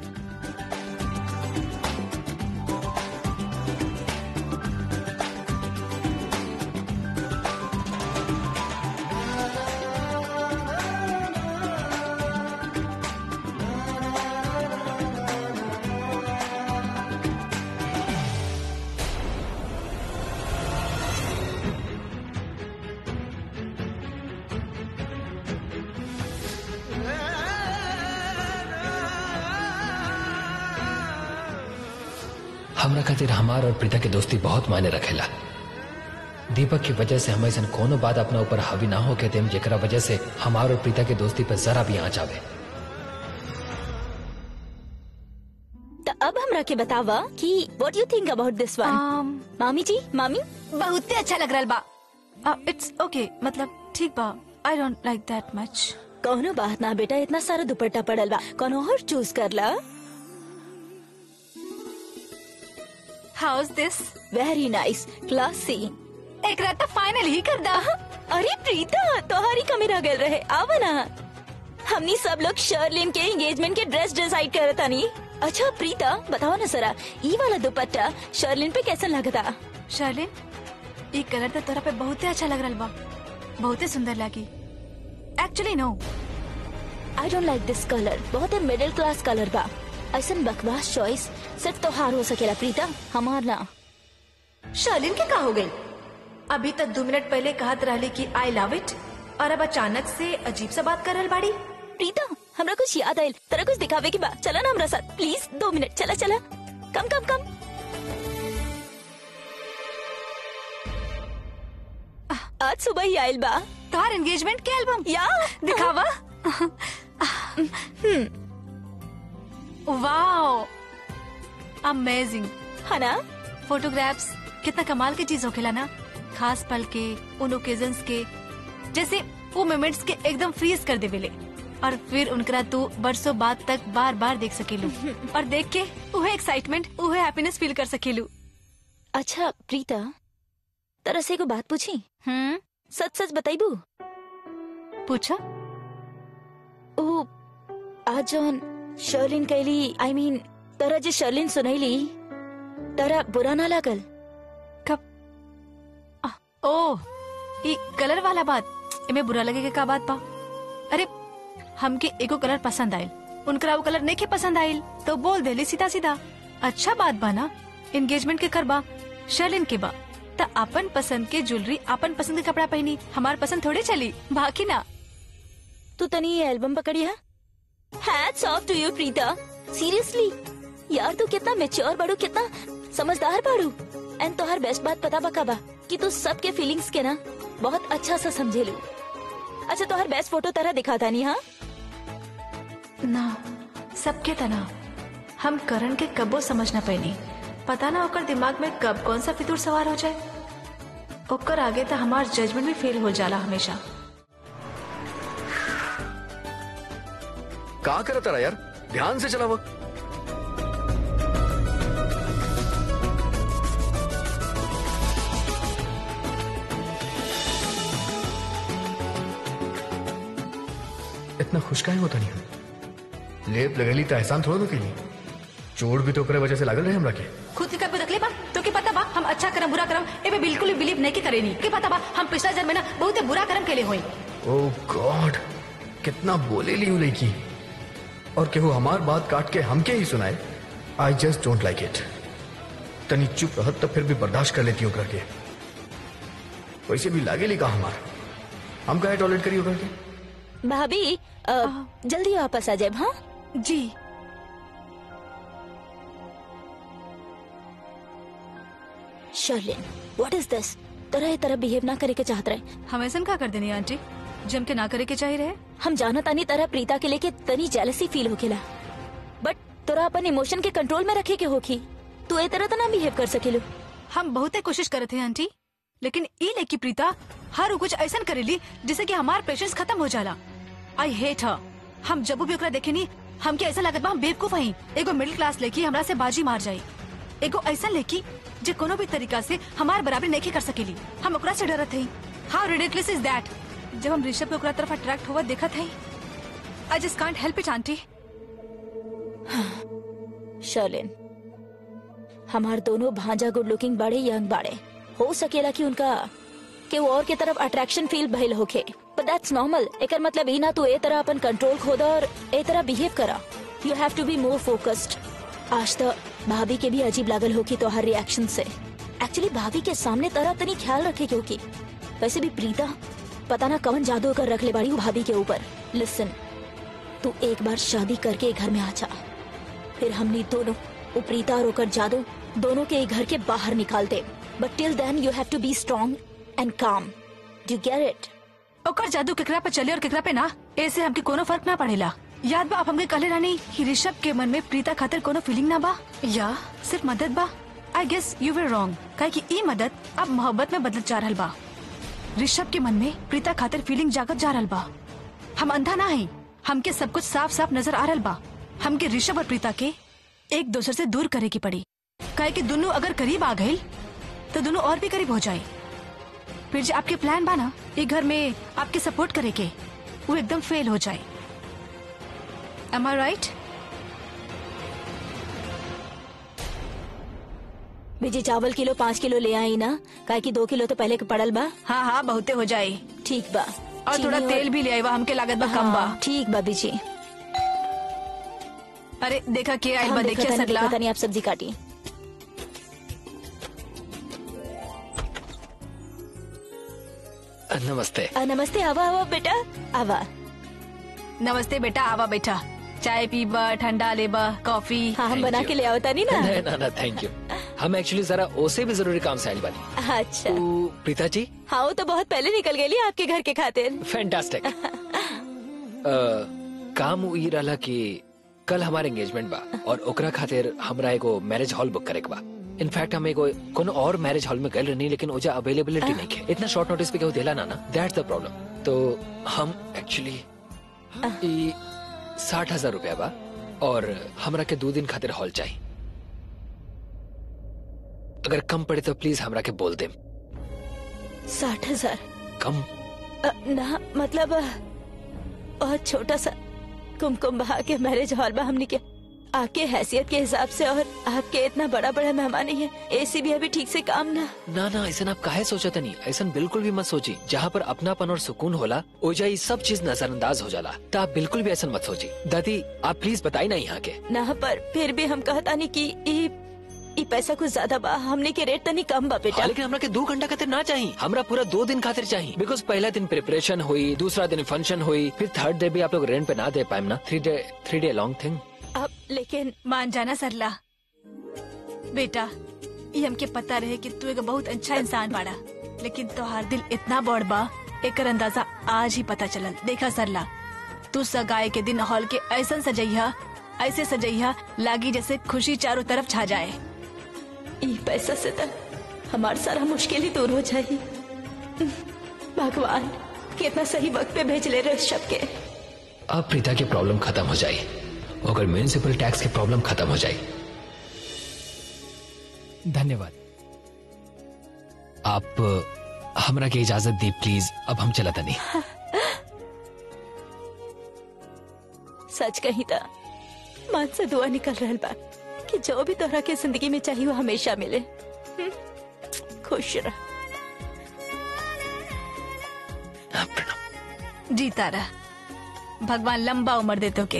हमरा खातिर हमार और प्रीता के दोस्ती बहुत मायने रखेला दीपक की वजह से हम ऐसा कोनो बात अपना ऊपर हावी ना होके देम जेकरा वजह से हमार और प्रीता के दोस्ती पर जरा भी आँच आवे तो अब हमरा के बतावा कि what you think about this one um, मामी जी मामी बहुत ही अच्छा लग रहा बा इट्स ओके मतलब ठीक बा आई डोंट लाइक दैट मच कौनो बात ना बेटा इतना सारा दुपट्टा पड़ल बा कोनो और चूज कर ला how is this very nice classy एक रात तो फाइनल ही कर दा अरे प्रीता तोहारी कमी रह गल रहे आवा ना हमनी सब लोग शर्लिन के एंगेजमेंट के ड्रेस डिसाइड करत तानी अच्छा प्रीता बताओ ना सरा ई वाला दुपट्टा शर्लिन पे कैसा लगता शार्लिन ये कलर तो तोरा पे बहुत ही अच्छा लग रहा बा बहुत ही सुंदर लगी actually no I don't like this colour बहुत ही मिडिल क्लास कलर बा ऐसा बकवास चॉइस सिर्फ तोहार हो सकेला प्रीता हमार ना शार्लिन के का हो गई अभी तक दो मिनट पहले कहत रहली कि आई लव इट और अब अचानक से अजीब सा बात कर रहल बाड़ी प्रीता हमरा कुछ याद आयल तेरा कुछ दिखावे की बात चला ना हमरा साथ प्लीज दो मिनट चला चला कम कम कम आज सुबह ही आयल बा तोहार एंगेजमेंट के एल्बम या दिखावा वाओ अमेजिंग है ना फोटोग्राफ्स कितना कमाल की चीज होखेला ना खास पल के उन ओकेजन्स के जैसे वो मोमेंट्स के एकदम फ्रीज कर देवेले और फिर उनकरा तू बरसों बाद तक बार बार देख सकेलू और देख के उहे एक्साइटमेंट उहे हैप्पीनेस फील कर सकेलू अच्छा प्रीता तरह से को बात पूछी हम्म सच सच बताइबू पूछा ओ आज जौन शर्लिन कैली आई मीन तरह जे शर्लिन सुनैली तरह बुरा ना लागल ओह ये कलर वाला बात एमे बुरा लगे के का बात बा अरे हमके एको कलर पसंद आयल उनकरा वो कलर नहीं के पसंद आइल तो बोल देली सीधा सीधा अच्छा बात बा ना एंगेजमेंट के करबा शर्लिन के बा त अपन पसंद के ज्वेलरी अपन पसंद के कपड़ा पहनी हमार पसंद थोड़े चली बाकी ना तू तनी ये एल्बम पकड़ी है hats off to you Preeta seriously यार तू कितना मेच्योर बाड़ू कितना समझदार बाड़ू एंड तोहर बेस्ट बात पता बका बा कि तू सबके फीलिंग्स के ना बहुत अच्छा से समझेलू अच्छा तोहर बेस्ट फोटो तरह दिखाता नहीं हाँ ना सबके तना हम करण के कबो समझ न पैनी पता ना ओकर दिमाग में कब कौन सा फितूर सवार हो जाए ओकर आगे तो हमार जजमेंट भी फेल हो जाला हमेशा का करत रहा यार ध्यान से चलावा इतना खुश काहे होता नहीं हम लेप लगेली तो एहसान थोड़ा के लिए चोट भी तो ओकरे वजह से लागल रहे हमरा के खुद के कभी रखले बा तो के पता बा हम अच्छा करम बुरा करम ए में बिल्कुल भी बिलीव नहीं के करेनी के पता बा हम पिछला जन्म में ना बहुत बुरा करम केले होई ओ गॉड कितना बोले ली लड़की और केहू हमार बात काट के हमके ही सुनाए I just don't like it तनी चुप रहत तो फिर भी बर्दाश्त कर लेती ओकरा के वैसे भी लागे ली का हमार हम काहे टॉयलेट करी ओकरा के भाभी अ, जल्दी वापस आ जाए हाँ जी शर्लिन व्हाट इज दिस तरह ये तरह बिहेव ना करे के चाहत रहे हम ऐसा का कर देनी आंटी जम के ना करे के चाहिए रहे हम जाना तानी तरह प्रीता के लेके तनी जेलसी फील होखेला बट तोरा अपन इमोशन के कंट्रोल में रखे के होखी तू ए तरह तो ना बिहेव कर सकेलू हम बहुत कोशिश करे थे आंटी लेकिन ई लेकी प्रीता हर उ कुछ ऐसा करेली जिससे कि हमार पेशेंस खत्म हो जाला आई हेट हर हम जब भी ओकरा देखेनी हमके ऐसा लागत बा हम बेवकूफ हई एगो मिडिल क्लास लेकी हमरा से बाजी मार जाई एगो ऐसा लेकी जे कोनो भी तरीका से हमार बराबरी नहीं कर सकेली हम ओकरा से डरत हई हाउ रिडिकुलस इज दैट जब हम ऋषभ के ओकरा तरफ अट्रैक्ट हुआ देखत हई I just can't help it aunty Sherlin हमार दोनों भांजा गुड लुकिंग बड़े यंग बाड़े हो सकेला कि उनका के वो और के तरफ अट्रैक्शन फील भइल होखे बट दैट्स नॉर्मल एकर मतलब ई ना तू ए तरह अपन कंट्रोल खोदा और ए तरह बिहेव करा you have to be more focused आज तो भाभी के भी अजीब लागल होगी तो हर रिएक्शन से एक्चुअली भाभी के सामने तरह तनी ख्याल रखे क्योंकि वैसे भी प्रीता पता ना कौन जादू कर रख ले बाड़ी वो भाभी के ऊपर लिसन तू एक बार शादी करके घर में आ जा फिर हमने दोनों वो प्रीता और ओकर जादू दोनों के घर के बाहर निकाल दे but till then you have to be strong and come do get it ओकर जादू केकरा पे चले और केकरा पे ना ऐसे हमके कोनो फर्क ना पड़ेला याद बा आप हमके कहले रानी कि ऋषभ के मन में प्रीता खातिर कोनो फीलिंग ना बा या सिर्फ मदद बा I guess you were wrong काहे कि ई मदद अब मोहब्बत में बदलत जा रहल बा ऋषभ के मन में प्रीता खातिर फीलिंग जागत जा रहल बा हम अंधा ना है हमके सब कुछ साफ साफ नजर आ रहल बा हमके ऋषभ और प्रीता के एक दूसरे से दूर करे की पड़ी काहे कि दोनों अगर करीब आ गए तो दोनों और भी करीब हो जाए फिर जो आपके प्लान बना ये घर में आपके सपोर्ट करे के वो एकदम फेल हो जाए Am I right? बीजी चावल किलो पाँच किलो ले आई ना काहे कि दो किलो तो पहले के पड़ल बा हाँ हाँ बहुते हो जाए ठीक बा और थोड़ा चीनी तेल भी ले आईवा हमके लागत बा कम बा हाँ, ठीक बा बीजी अरे देखा के आइल हम बा देखा देखिए तानी, सगला देखा तानी आप सब्जी काटी नमस्ते आ, नमस्ते आवा आवा बेटा आवा नमस्ते बेटा आवा बेटा चाय पीबा ठंडा लेबा कॉफी हाँ हम Thank बना you. के ले आवता नहीं ना ना ना ना थैंक यू हम एक्चुअली जरा ओसे भी जरूरी काम से आइल बानी अच्छा तो प्रीता जी हाँ वो तो बहुत पहले निकल गई आपके घर के खातिर फैंटास्टिक काम ई रहला कि कल हमारे एंगेजमेंट बा और ओकरा खातिर हमरा एगो मैरिज हॉल बुक करे के बा इनफैक्ट हम एगो कोनो और मैरिज हॉल में गए रहनी लेकिन ओजा अवेलेबिलिटी नहीं है इतना शॉर्ट नोटिस पे केहू देला ना ना दैट्स द प्रॉब्लम तो हम एक्चुअली ई साठ हजार रुपया बा और हमरा के दो दिन खातिर हॉल चाहिए अगर कम पड़े तो प्लीज हमरा के बोल दे साठ हजार कम अ, ना मतलब अ, बहुत छोटा सा कुमकुम बहा के मैरिज हॉल में हमने के आपके हैसियत के हिसाब से और आपके इतना बड़ा बड़ा मेहमान है एसी भी अभी ठीक से काम ना ना ना ऐसा आप काहे सोचत नहीं ऐसा बिल्कुल भी मत सोची जहाँ पर अपनापन और सुकून होला ओ जाई सब चीज नजरअंदाज हो जाला तो आप बिल्कुल भी ऐसा मत सोची दादी आप प्लीज बताई ना यहाँ के ना पर फिर भी हम कहता नहीं कि ई ई पैसा कुछ ज्यादा बा हमने के रेट तनी कम बा बेटा हाँ, लेकिन हमरा के दो घंटा खातिर ना चाहिए हमरा पूरा दो दिन खातिर चाहिए बिकॉज पहला दिन प्रिपरेशन हुई दूसरा दिन फंक्शन हुई फिर थर्ड डे भी आप लोग रेंट पे ना दे पाए ना three day three day long thing अब लेकिन मान जाना सरला बेटा ये हमके पता रहे कि तू एक बहुत अच्छा इंसान बाड़ा लेकिन तोहार दिल इतना बड़ बा एकर अंदाजा आज ही पता चलल देखा सरला तू सगाई के दिन हॉल के ऐसा सजैया ऐसे सजैया लागी जैसे खुशी चारों तरफ छा जाए ई पैसा से तो हमारा सारा मुश्किल ही दूर हो जाए भगवान कितना सही वक्त पे भेज ले रहे शब के अब प्रीता की प्रॉब्लम खत्म हो जाए अगर म्यूनिसिपल टैक्स की प्रॉब्लम खत्म हो जाए धन्यवाद आप अ, हमरा के इजाजत दी प्लीज अब हम चलता नहीं सच कही था मन से दुआ निकल रहल बा कि जो भी तोहरा के जिंदगी में चाहिए वो हमेशा मिले हम्म? खुश रह हाँ, प्रणाम जीता रह भगवान लंबा उम्र दे तो के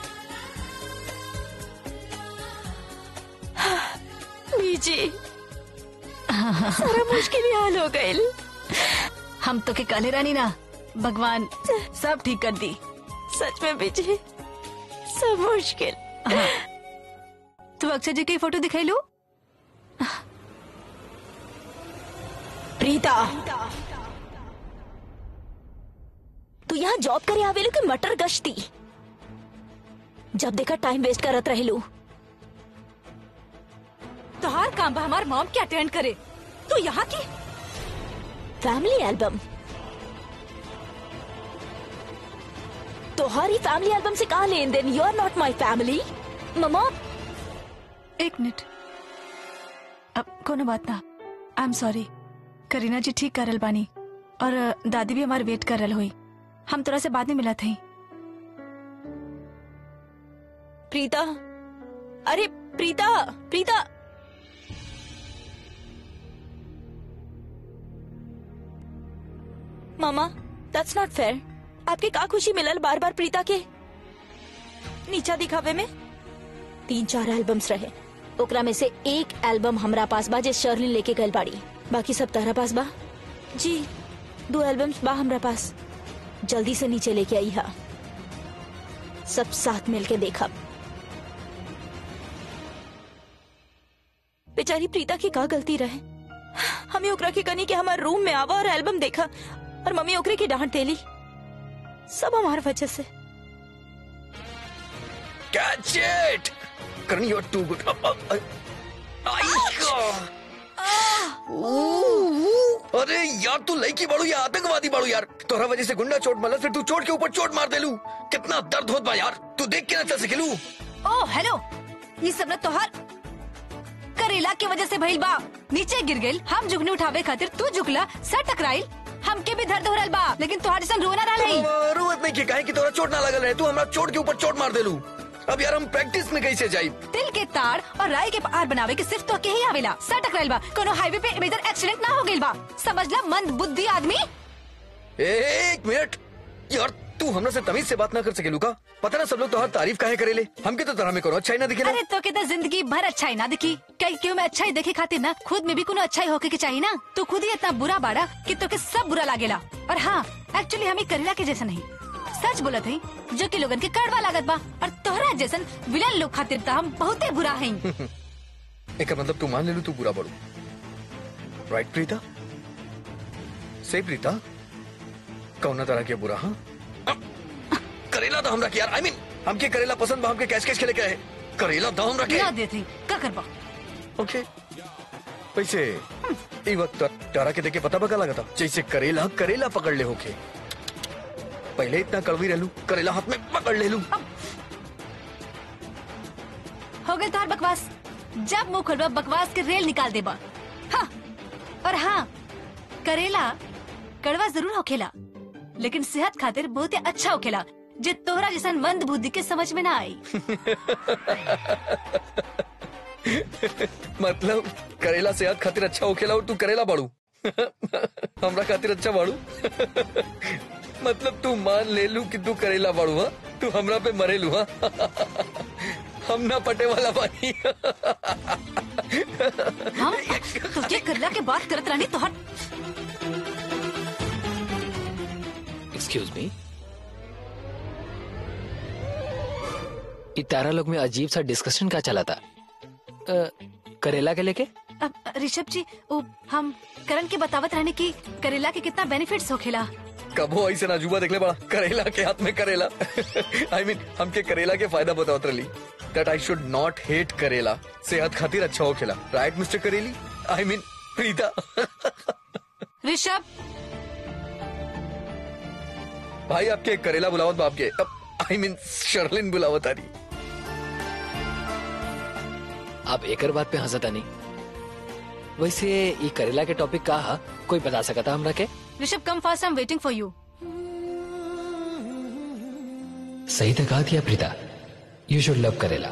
बीजी सारा मुश्किल ही हाल हो गए हम तो के काले रानी ना भगवान सब ठीक कर दी सच में बीजी सब मुश्किल तू अक्षय जी की फोटो दिखाई लो प्रीता तू यहाँ जॉब करे आवेलू कि मटर गश्ती जब देखा टाइम वेस्ट करत रहेलू तोहार काम बा हमार मॉम के अटेंड करे तू यहाँ की फैमिली एल्बम तोहारी फैमिली एल्बम से कहा लेन देन you are not my family mama एक मिनट अब कोनो बात ना आई एम सॉरी करीना जी ठीक करल बानी और अ, दादी भी हमार वेट करल हुई हम तोरा से बाद में मिला थे प्रीता अरे प्रीता प्रीता मामा दैट्स नॉट फेयर आपके का खुशी मिलल बार बार प्रीता के नीचा दिखावे में तीन चार एल्बम्स रहे ओकरा में से एक एल्बम हमरा पास बा जे शर्लिन लेके गल बाड़ी बाकी सब तारा पास बा जी दो एल्बम्स बा हमरा पास जल्दी से नीचे लेके आई हा सब साथ मिलके देखा बेचारी प्रीता की का गलती रहे हमें ओकरा के कनी के हमारे रूम में आवा और एल्बम देखा और मम्मी ओकरे की डांट देली सब हमार वजह से Catch it! Karan, you're too good. Uh, uh, uh, आई का। अरे यार तू लड़की बाड़ू या आतंकवादी बाड़ू यार तोहरा वजह से गुंडा चोट मारला फिर तू चोट के ऊपर चोट मार देलू कितना दर्द होत बा यार तू देख के ना चल सकेलू ओ हेलो ये सब ना तोहार करेला की वजह से भइल बा नीचे गिर गेल हम झुकने उठावे खातिर तू झुकला सर टकराइल हमके भी दर्द हो रहल बा लेकिन तोहार जैसन रोना ना रही जरूरत नहीं की काहे कि तोरा चोट ना लगल रहे तू हमरा चोट के ऊपर चोट मार देलू अब यार हम प्रैक्टिस में कैसे जाई तिल के तार और राई के पार बनावे के सिर्फ तो के ही आवेला सर टकराइल बा कोनो हाईवे पे मेजर एक्सीडेंट ना हो गइल बा समझला मंद बुद्धि आदमी एक मिनट यार तू हमरा से तमीज से बात ना कर सकेलू का पता ना सब लोग तोहर तारीफ काहे करेले हमके तो तरह में करो अच्छा ही ना दिखेला अरे तो कहता जिंदगी भर अच्छाई ना दिखी कई क्यों मैं अच्छाई देखे खातिर ना खुद में भी कोनो अच्छाई होके के चाहिए ना तू खुद ही इतना बुरा बाड़ा कि तो के सब बुरा लागेला और हाँ एक्चुअली हमें करेला के जैसा नहीं सच बोलत है जो कि लोगन के कड़वा लागत बा और तोहरा जैसन विलन लोग खातिर तो हम बहुते बुरा हैं एक मतलब तू मान ले लू तू बुरा बड़ू राइट प्रीता से प्रीता कौन तरह के बुरा हाँ अ, करेला तो हमरा के यार आई मीन हमके करेला पसंद बा हमके कैश कैश खेले क्या है करेला दो हमरा के ना देते का करबा ओके वैसे ई वक्त तारा के देखे पता बका लगा था जैसे करेला करेला पकड़ ले होके पहले इतना कड़वी रहलू करेला हाथ में पकड़ ले लू हो गई तोहर बकवास जब मुंह खोलबा बकवास के रेल निकाल देबा हाँ और हाँ करेला कड़वा जरूर होखेला लेकिन सेहत खातिर बहुत ही अच्छा होखेला जे तोहरा जैसन मंद बुद्धि के समझ में ना आई मतलब करेला सेहत खातिर अच्छा होखेला और तू करेला बाड़ू हमरा खातिर अच्छा बाड़ू मतलब तू मान ले लू कि तू करेला बाड़ू हा तू हमरा पे मरेलू हा हम ना पटे वाला बानी हम तुझे करला के बात करत रहनी तोहर एक्सक्यूज मी तारा लोग में अजीब सा डिस्कशन का चला था अ, करेला के लेके अब, ऋषभ जी वो हम करण के बतावत रहने की करेला के कितना बेनिफिट्स होखेला कबो ऐसे नाजुबा देखले बड़ा करेला के हाथ में करेला आई मीन हमके करेला के फायदा बतावत रही that I should not hate करेला सेहत खातिर अच्छा होखेला राइट मिस्टर करेली आई मीन प्रीता ऋषभ भाई आपके करेला बुलावत बाप के आई मीन शर्लिन बुलावत आ रही आप एकर बात पे हंसता नहीं वैसे ये करेला के टॉपिक का हा कोई बता सकता हमरा के Rishabh come fast I am waiting for you सही तो कहा दिया प्रीता यू शुड लव करेला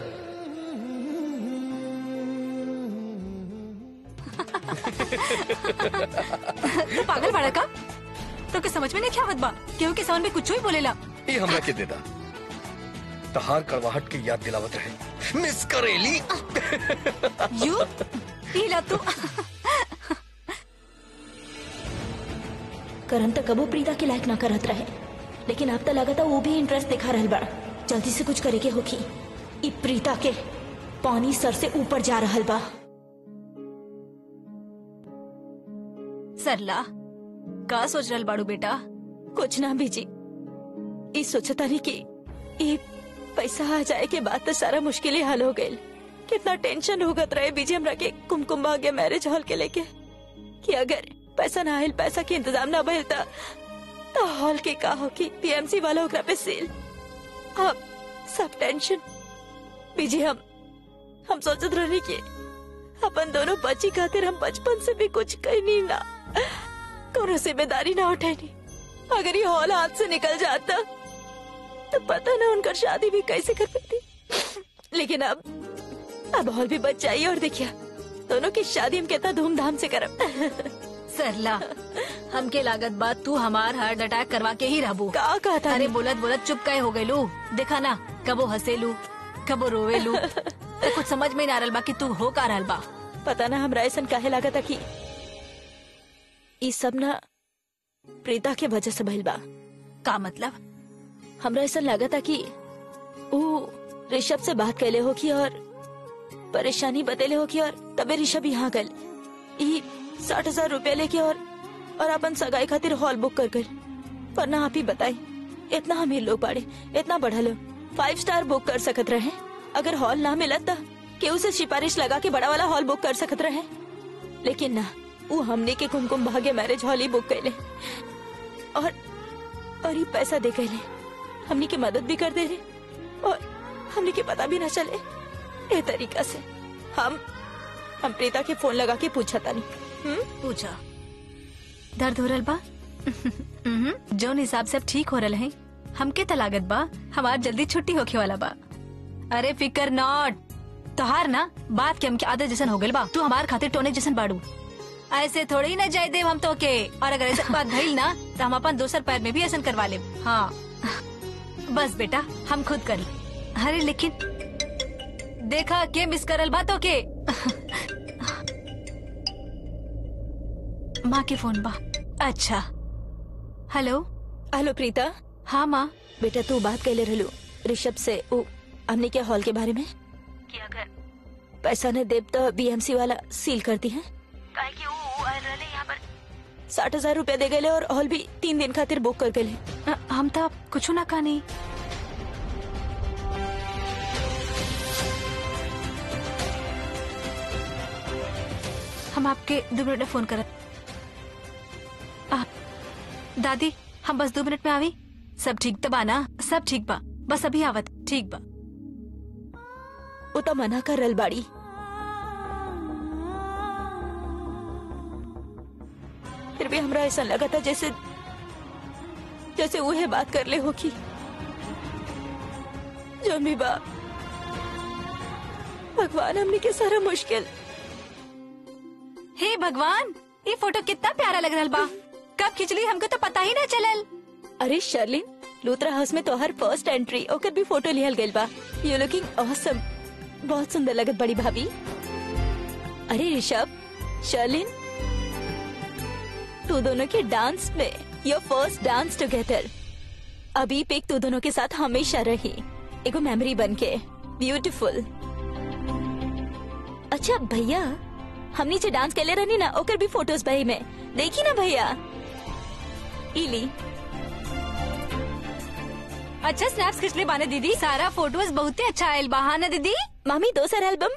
तू पागल बाड़ा का तो के समझ में नहीं क्या बा केहू के समझ में कुछ ही बोलेला ये हमरा के देता तहार कड़वाहट की याद दिलावत रहे मिस करेली यू पीला तू करण तक कबो प्रीता के लायक ना करत रहे लेकिन अब तो लगा था वो भी इंटरेस्ट दिखा रहल बा जल्दी से कुछ करे के होखी ई प्रीता के पानी सर से ऊपर जा रहल बा सरला का सोच रहल बाड़ू बेटा कुछ ना बीजी ई सोचता नहीं कि ई पैसा आ जाए के बाद तो सारा मुश्किलें हल हो गई कितना टेंशन होगत रहे बीजी हमरा के कुमकुम भाग्य मैरिज हॉल के लेके कि अगर पैसा ना आयल पैसा के इंतजाम ना भइल त तो हॉल के का हो कि पीएमसी वाला ओकरा पे सेल अब सब टेंशन बीजी हम हम सोचत रहनी कि अपन दोनों बच्ची खातिर हम बचपन से भी कुछ कहनी ना कोनो जिम्मेदारी ना उठैनी अगर ये हॉल हाथ से निकल जाता तो पता ना उनका शादी भी कैसे कर पाती लेकिन अब अब हॉल भी बच जाइए और देखिए दोनों की शादी हम कितना धूमधाम से करब सरला हमके लागत बात तू हमार हार्ट अटैक करवा के ही रहबू का कहा था अरे बोलत बोलत चुप कहे हो गईलू देखा ना कबो हंसेलू कबो रोवेलू तो कुछ समझ में ना रहल बा कि तू हो का रहल बा पता ना हमरा ऐसा काहे लागत कि ई सब ना प्रीता के वजह से भइल बा का मतलब हमरा ऐसा लागत कि वो ऋषभ से बात कैले हो कि और परेशानी बतेले हो कि और तबे ऋषभ यहाँ गल ई साठ हजार रूपया लेके और और अपन सगाई खातिर हॉल बुक कर गए पर ना आप ही बताई इतना अमीर लोग बाड़े इतना बढ़ल फाइव स्टार बुक कर सकत रहे अगर हॉल ना मिलत त केहू से सिफारिश लगा के बड़ा वाला हॉल बुक कर सकत रहे लेकिन ना वो हमने के कुमकुम भाग्य मैरिज हॉल ही बुक कैले और और ये पैसा दे कैले हमने की मदद भी कर दे रहे और हमने के पता भी ना चले ए तरीका से हम हम प्रीता के फोन लगा के पूछा था नहीं पूछा दर्द हो रहल बा उहुं, जौन हिसाब से अब ठीक हो रहल है हमके त लागत बा हमार जल्दी छुट्टी होखे वाला बा अरे फिकर नॉट तोहार ना बात के हमके आदत जैसन हो गइल बा तू हमार खातिर टोने जैसन बाड़ू ऐसे थोड़ी ही ना जाय देव हम तो के और अगर ऐसा बात भइल ना तो हम अपन दोसर पैर में भी ऐसा करवा ले हाँ बस बेटा हम खुद कर ले अरे लेकिन देखा के मिस करल बा तो के माँ के फोन बा अच्छा हेलो हेलो प्रीता हाँ माँ बेटा तू बात कैले रहलू ऋषभ से वो हमने के हॉल के बारे में कि अगर पैसा ने देव तो बीएमसी वाला सील कर दी है साठ हजार रूपया दे गए और हॉल भी तीन दिन खातिर बुक कर गए अ, हम तो कुछ ना कहानी हम आपके दो मिनट में फोन करत आ, दादी हम बस दो मिनट में आवी सब ठीक तो बा ना सब ठीक बा बस अभी आवत ठीक बा वो तो मना कर रल बाड़ी फिर भी हमरा ऐसा लगा था जैसे जैसे वह बात कर ले हो कि जो भी बा भगवान हमने के सारा मुश्किल हे भगवान ये फोटो कितना प्यारा लग रहा बा कब खिंचली हमको तो पता ही ना चलल अरे शर्लिन लूथरा हाउस में तोहर फर्स्ट एंट्री ओकर भी फोटो लिहल गइल बा यू लुकिंग ऑसम बहुत सुंदर लगत बड़ी भाभी अरे ऋषभ शर्लिन तू दोनों के डांस में योर फर्स्ट डांस टुगेदर अभी पिक तू दोनों के साथ हमेशा रही एगो मेमोरी बन के ब्यूटीफुल अच्छा भैया हम नीचे डांस कैले रहनी ना ओकर भी फोटोज भाई में देखी ना भैया इली अच्छा स्नैप्स खिंचले बाने दीदी सारा फोटोज बहुत ही अच्छा आयल बा हाँ ना दीदी मामी दोसर एल्बम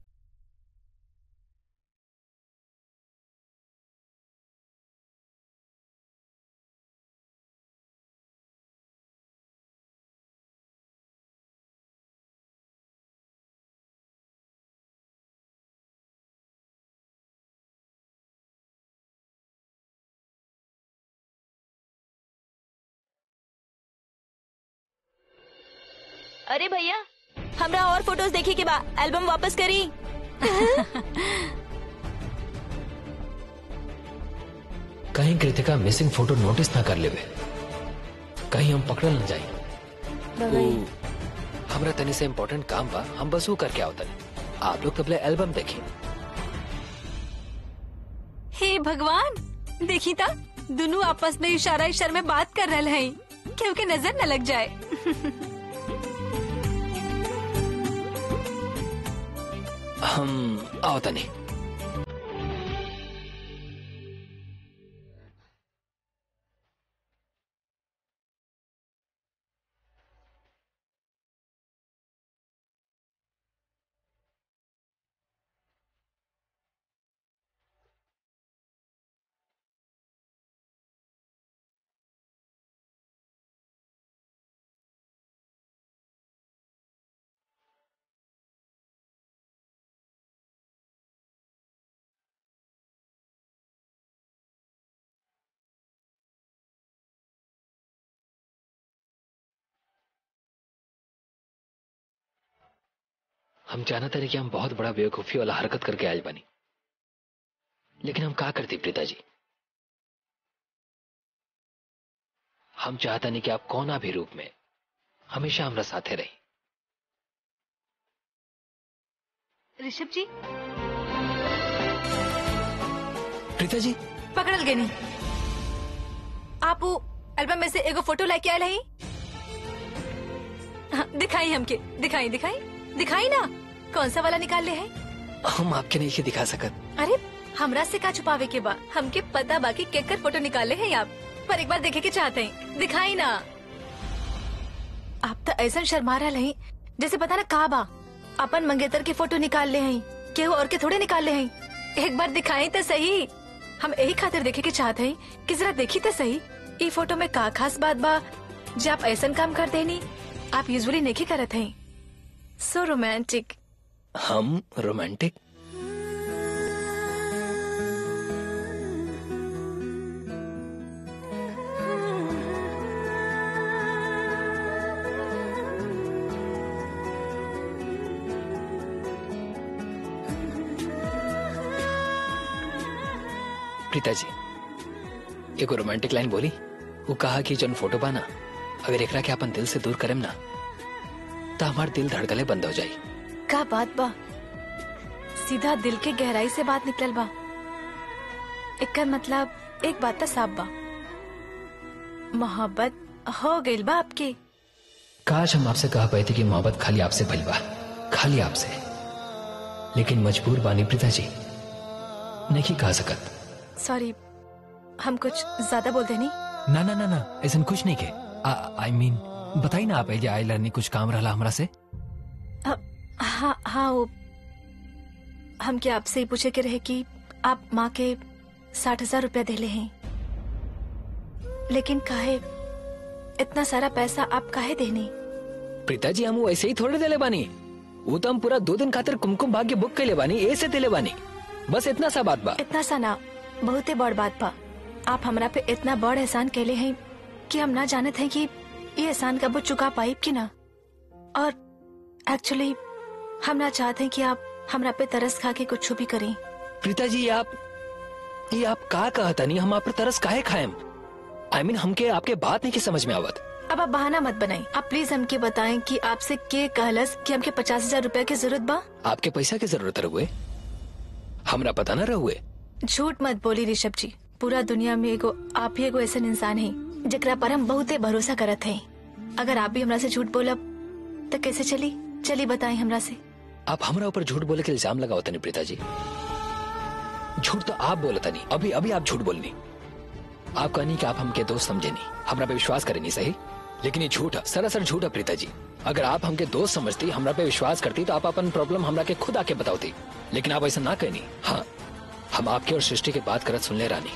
अरे भैया हमरा और फोटोज देखे के बा एल्बम वापस करी कहीं कृतिका मिसिंग फोटो नोटिस ना कर लेवे कहीं हम पकड़ल न जाई हमरा तनी से इम्पोर्टेंट काम बा हम बस वो करके आओ तनी आप लोग तबले एल्बम देखी हे भगवान देखी ता दोनों आपस में इशारा इशारा में बात कर रहे हैं क्योंकि नजर न लग जाए हम आओ तनी हम जानते रहे कि हम बहुत बड़ा बेवकूफी वाला हरकत करके आयल बनी लेकिन हम का करती प्रीता जी हम चाहता नहीं कि आप कोना भी रूप में हमेशा हमारा साथे रही ऋषभ जी प्रीता जी पकड़ल गए नहीं आप वो एल्बम में से एगो फोटो लेके आए रही हाँ, दिखाई हमके दिखाई दिखाई दिखाई ना कौन सा वाला निकाल ले हैं हम आपके नहीं दिखा सकत अरे हमरा से का छुपावे के बा हमके पता बाकी केकर फोटो निकाले हैं आप पर एक बार देखे के चाहते हैं दिखाई ना आप तो ऐसा शर्मा रहा नहीं जैसे पता ना का बा अपन मंगेतर के फोटो निकाल ले हैं केहू और के थोड़े निकाल ले हैं एक बार दिखाई तो सही हम यही खातिर देखे के चाहते हैं कि जरा देखी तो सही ई फोटो में का खास बात बा जे आप ऐसा काम कर देनी आप यूजुअली नहीं करत हैं सो रोमांटिक हम रोमांटिक प्रीता जी एगो रोमांटिक लाइन बोली वो कहा कि जन फोटो बाना अगर एकरा के अपन दिल से दूर करेम ना तो हमार दिल धड़कले बंद हो जाई का बात बा सीधा दिल के गहराई से बात निकलल बा एकर मतलब एक बात तो साफ बा मोहब्बत हो गइल बा आपके काश हम आपसे कह पाए थे कि मोहब्बत खाली आपसे भइल बा खाली आपसे लेकिन मजबूर बानी प्रीता जी नहीं कह सकत सॉरी हम कुछ ज्यादा बोल देनी ना ना ना ना ऐसा कुछ नहीं के आई मीन बताई ना आप एजे आई लर्निंग कुछ काम रहा हमरा से अ, हाँ हाँ वो हम क्या आपसे ही पूछे के रहे कि आप माँ के साठ हजार रुपया देले हैं लेकिन काहे इतना सारा पैसा आप काहे देनी प्रीता जी हम वैसे ही थोड़े देले बानी वो तो हम पूरा दो दिन खातिर कुमकुम भाग्य बुक कैले बानी ऐसे देले बानी बस इतना सा बात बा इतना सा ना बहुते बड़ बात बा आप हमरा पे इतना बड़ एहसान कैले हैं कि हम ना जानत हैं कि ये एहसान कबो चुका पाइब कि ना और एक्चुअली हम ना चाहते हैं कि आप हमरा पे तरस खा के कुछ भी करें प्रीता जी ये आप ये आप का कहता नहीं हम आप पर तरस काहे खाएम आई मीन हमके आपके बात नहीं की समझ में आवत अब आप बहाना मत बनाएं आप प्लीज हमके बताएं कि आपसे के कहलस कि हमके पचास हजार रूपया की जरूरत बा आपके पैसा की जरूरत रहुए हमरा पता न रहुए झूठ मत बोली ऋषभ जी पूरा दुनिया में एगो आप ही एगो ऐसा इंसान है जकरा पर हम बहुते भरोसा करत हैं अगर आप भी हमरा से झूठ बोलब तो कैसे चली चली बताएं हमरा से आप हमरा ऊपर झूठ बोले के इल्जाम लगाओ तनी प्रीता जी झूठ तो आप बोले तनी अभी अभी आप झूठ बोलनी आप कहनी कि आप हमके दोस्त समझे नहीं हमरा पे विश्वास करे नहीं सही लेकिन ये झूठ है सरासर झूठ है प्रीता जी अगर आप हमके दोस्त समझती हमरा पे विश्वास करती तो आप अपन प्रॉब्लम हमरा के खुद आके बताओती लेकिन आप ऐसा ना कहनी हाँ हम आपके और सृष्टि के बात करत सुन ले रानी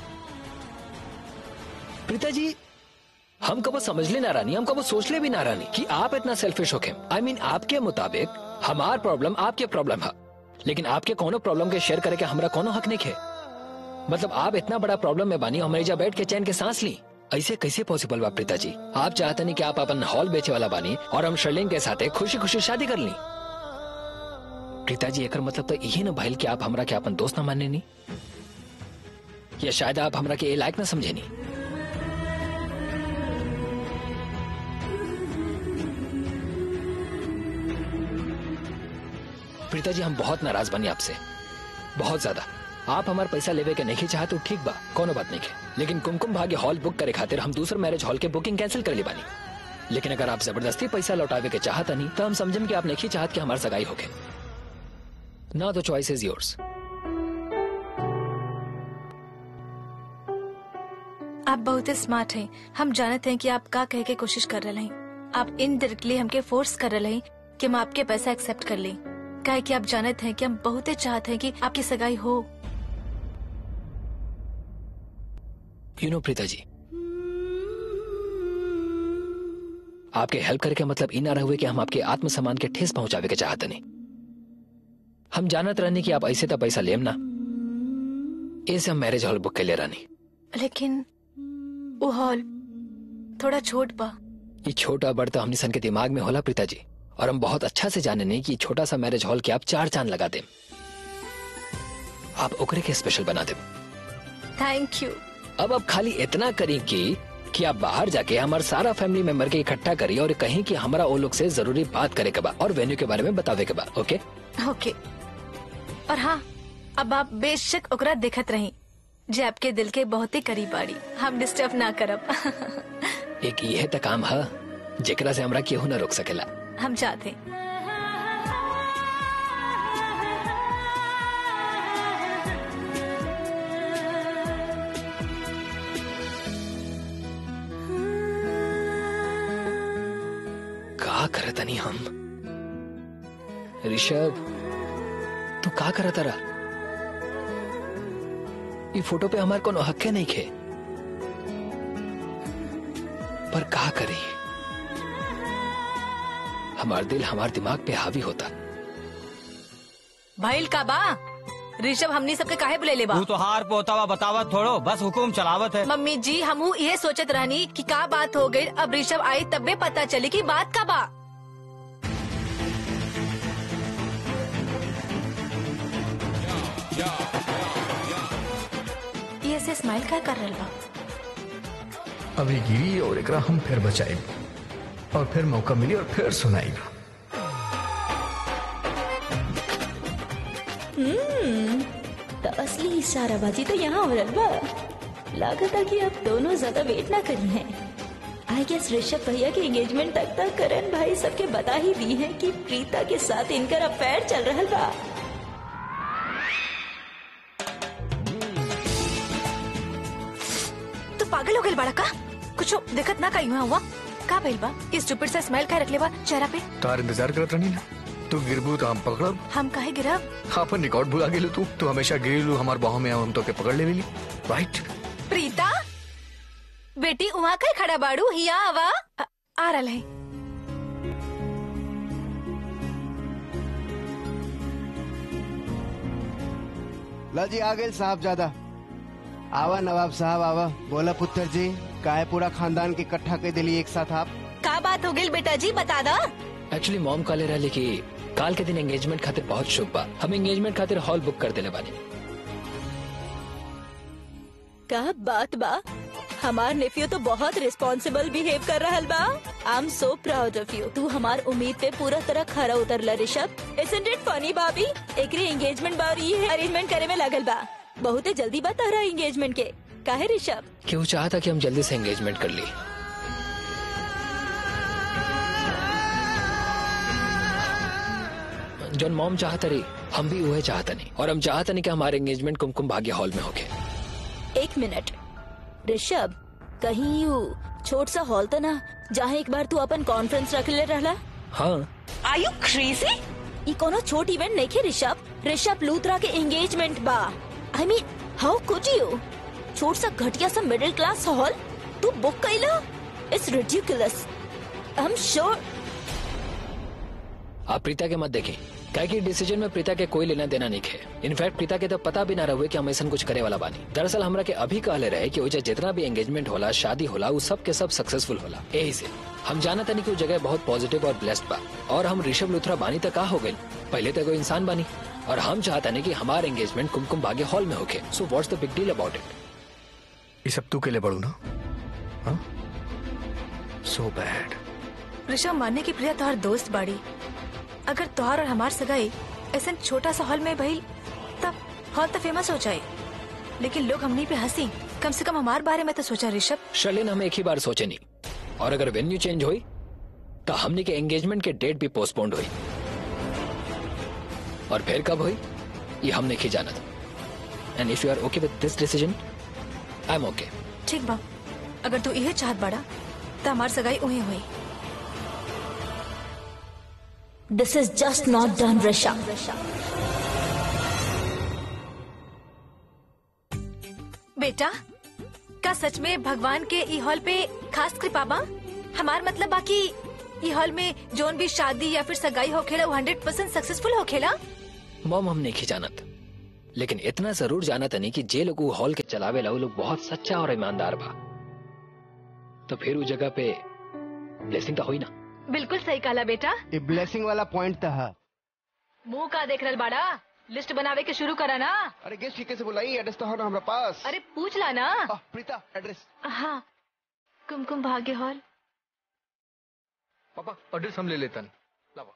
प्रीता जी हम कबो समझ ले ना रानी हम कबो सोच ले भी ना रानी कि आप इतना सेल्फिश हो आई मीन आपके मुताबिक हमार प्रॉब्लम आपके प्रॉब्लम है लेकिन आपके कोनो प्रॉब्लम के शेयर करे के हमरा कोनो हक नहीं है मतलब आप इतना बड़ा प्रॉब्लम में बानी हमारी जा बैठ के चैन के सांस ली ऐसे कैसे पॉसिबल बा प्रीता जी आप चाहते नहीं कि आप अपन हॉल बेचे वाला बानी और हम शर्लिंग के साथ खुशी खुशी शादी कर ली प्रीता जी एकर मतलब तो यही न भइल कि आप हमरा के अपन दोस्त न माने नहीं या शायद आप हमरा के ए लायक न समझे नहीं प्रीता जी हम बहुत नाराज बनी आपसे बहुत ज्यादा आप हमारे पैसा लेवे के नहीं चाहते तो ठीक बा कोनो बात नहीं है लेकिन कुमकुम भाग्य हॉल बुक करे खातिर हम दूसरे मैरिज हॉल के बुकिंग कैंसिल कर ली बानी लेकिन अगर आप जबरदस्ती पैसा लौटावे के चाहता नहीं तो हम समझम कि आप नहीं चाहत कि हमारी सगाई होके ना तो चॉइस इज योर्स आप बहुत स्मार्ट हैं हम जानते हैं कि आप का कहे के कोशिश कर रहे हैं आप इनडायरेक्टली हमके फोर्स कर रहे हैं कि हम आपके पैसा एक्सेप्ट कर लें काहे कि आप जानते हैं कि हम बहुत चाहते हैं कि आपकी सगाई हो यू नो प्रीता जी आपके हेल्प करे का मतलब इ ना रहुए कि हम आपके आत्मसम्मान के ठेस पहुंचावे के चाहते नहीं हम जानत रहने कि आप ऐसे तो पैसा लेम ना ऐसे हम मैरिज हॉल बुक कर ले रानी लेकिन वो हॉल थोड़ा छोट बा ये छोटा बड़ तो हमने सन के दिमाग में होला प्रीता जी और हम बहुत अच्छा से जाने नहीं कि ये छोटा सा मैरिज हॉल के आप चार चांद लगा दे आप ओकरे के स्पेशल बना दे थैंक यू अब अब खाली इतना करी कि कि आप बाहर जाके हमारे सारा फैमिली मेंबर के इकट्ठा करिए और कहीं कि हमारा वो लोग से जरूरी बात करे के बाद और वेन्यू के बारे में बतावे के बाद ओके ओके और हाँ अब आप बेशक ओकरा देखत रही जे आपके दिल के बहुत ही करीब बाड़ी हम डिस्टर्ब ना करब एक ये तो काम है जेकरा से हमरा केहू ना रोक सकेला हम चाहते का करत नहीं हम ऋषभ तू का करत रहा ये फोटो पे हमार कोनो हक नहीं खे पर का करी हमार दिल हमार दिमाग पे हावी होता भाईल का बा ऋषभ हमनी सबके काहे बुले ले बा तू तो हार पोतावा बतावत थोड़ो बस हुकुम चलावत है मम्मी जी हमू ये सोचत रहनी कि का बात हो गई अब ऋषभ आई तबे पता चली कि बात का बा ये से स्माइल का कर रहा बा अभी गिरी और एकरा हम फिर बचाए और फिर मौका मिली और फिर सुनाई तो असली इशाराबाजी तो यहाँ हो रहा बा लागत है कि अब दोनों ज्यादा वेट ना करी हैं आई गेस ऋषभ भैया के एंगेजमेंट तक तक करण भाई सबके बता ही दी है कि प्रीता के साथ इनकर अफेयर चल रहा बा तू पागल हो गई बड़ा का कुछ दिक्कत ना कहीं हुआ का भइल बा इस स्टूपिड से स्माइल का रख ले बा चेहरा पे तार इंतजार करत रही ना तू गिरबू तो हम पकड़ब हम काहे गिरब अपन रिकॉर्ड भुला गेलू तू तू हमेशा गिरलू हमार बाहों में हम तो के पकड़ ले राइट प्रीता बेटी वहाँ कहीं खड़ा बाड़ू हिया आवा आ, आ रहा है ला जी आ गए साहब ज्यादा आवा नवाब साहब आवा बोला पुत्र जी काहे पूरा खानदान के इकट्ठा कर दिली एक साथ आप का बात हो गई बेटा जी बता दा एक्चुअली मॉम काले रहे कि काल के दिन एंगेजमेंट खातिर बहुत शुभ बा हम एंगेजमेंट खातिर हॉल बुक कर देले बानी का बात बा हमार नेफ्यू तो बहुत रिस्पॉन्सिबल बिहेव कर रहा बा I am so proud of you तू हमार उम्मीद पे पूरा तरह खरा उतरला ऋषभ इजंट इट फनी भाभी एकरी एंगेजमेंट बा और ये अरेंजमेंट करे में लागल बा बहुत जल्दी बा तारा एंगेजमेंट के काहे ऋषभ कि वो चाहता कि हम जल्दी से एंगेजमेंट कर ली जौन मॉम चाहता रही हम भी वह चाहता नहीं और हम चाहता नहीं कि हमारे एंगेजमेंट कुमकुम भाग्य हॉल में होके एक मिनट ऋषभ कहीं यू छोट सा हॉल था ना जहाँ एक बार तू अपन कॉन्फ्रेंस रख ले रहला हाँ आर यू क्रेजी ई कोनो छोट इवेंट नहीं खे ऋषभ ऋषभ लूथरा के एंगेजमेंट बा I mean how could you छोट सा घटिया सा मिडिल क्लास हॉल तू बुक कैला it's ridiculous I am sure आप प्रीता के मत देखें क्या कि डिसीजन में प्रीता के कोई लेना देना नहीं है इनफैक्ट प्रीता के तो पता भी ना रहे कि हम ऐसा कुछ करे वाला बानी दरअसल हमरा के अभी कहले रहे कि ओजा जितना भी एंगेजमेंट होला शादी होला वो सब के सब सक्सेसफुल होला यही से हम जाना तनी कि वो जगह बहुत पॉजिटिव और ब्लेस्ड बा और हम ऋषभ लुथरा बानी तक का हो गई पहले तो कोई इंसान बानी और हम चाहता नहीं कि हमारा एंगेजमेंट कुमकुम भाग्य हॉल में होके so what's the big deal about it ये सब तू के लिए बड़ू ना सो बैड ऋषभ मानने की प्रिया तोहर दोस्त बाड़ी अगर तोहर और हमार सगाई ऐसा छोटा सा हॉल में भइल तब हॉल तो फेमस हो जाए लेकिन लोग हमनी पे हंसी कम से कम हमार बारे में तो सोचा ऋषभ शर्लिन हम एक ही बार सोचे नहीं और अगर वेन्यू चेंज हुई तो हमने के एंगेजमेंट के डेट भी पोस्टपोन्ड हुई और फिर कब हुई ये हमने ही जाना था and if you are okay with this decision I am ओके ठीक बा अगर तू इहे चाहत बाड़ा तो हमार सगाई उहे हुई this is just not done Rishabh बेटा का सच में भगवान के ई हॉल पे खास कृपा बा हमार मतलब बाकी ई हॉल में जोन भी शादी या फिर सगाई होखेला वो हंड्रेड परसेंट सक्सेसफुल होखेला मॉम हम नहीं जानत लेकिन इतना जरूर जाना नहीं कि जे लोग वो हॉल के चलावे ला वो लोग बहुत सच्चा और ईमानदार बा तो फिर उस जगह पे ब्लेसिंग तो हुई ना बिल्कुल सही कहला बेटा ये ब्लेसिंग वाला पॉइंट था मुंह का देख रहल बाड़ा लिस्ट बनावे के शुरू करा ना अरे गेस्ट ठीक से बुलाई एड्रेस तो हो ना हमारे पास अरे पूछ ला ना आह, प्रीता एड्रेस हाँ कुमकुम भाग्य हॉल पापा एड्रेस हम ले लेतन लावा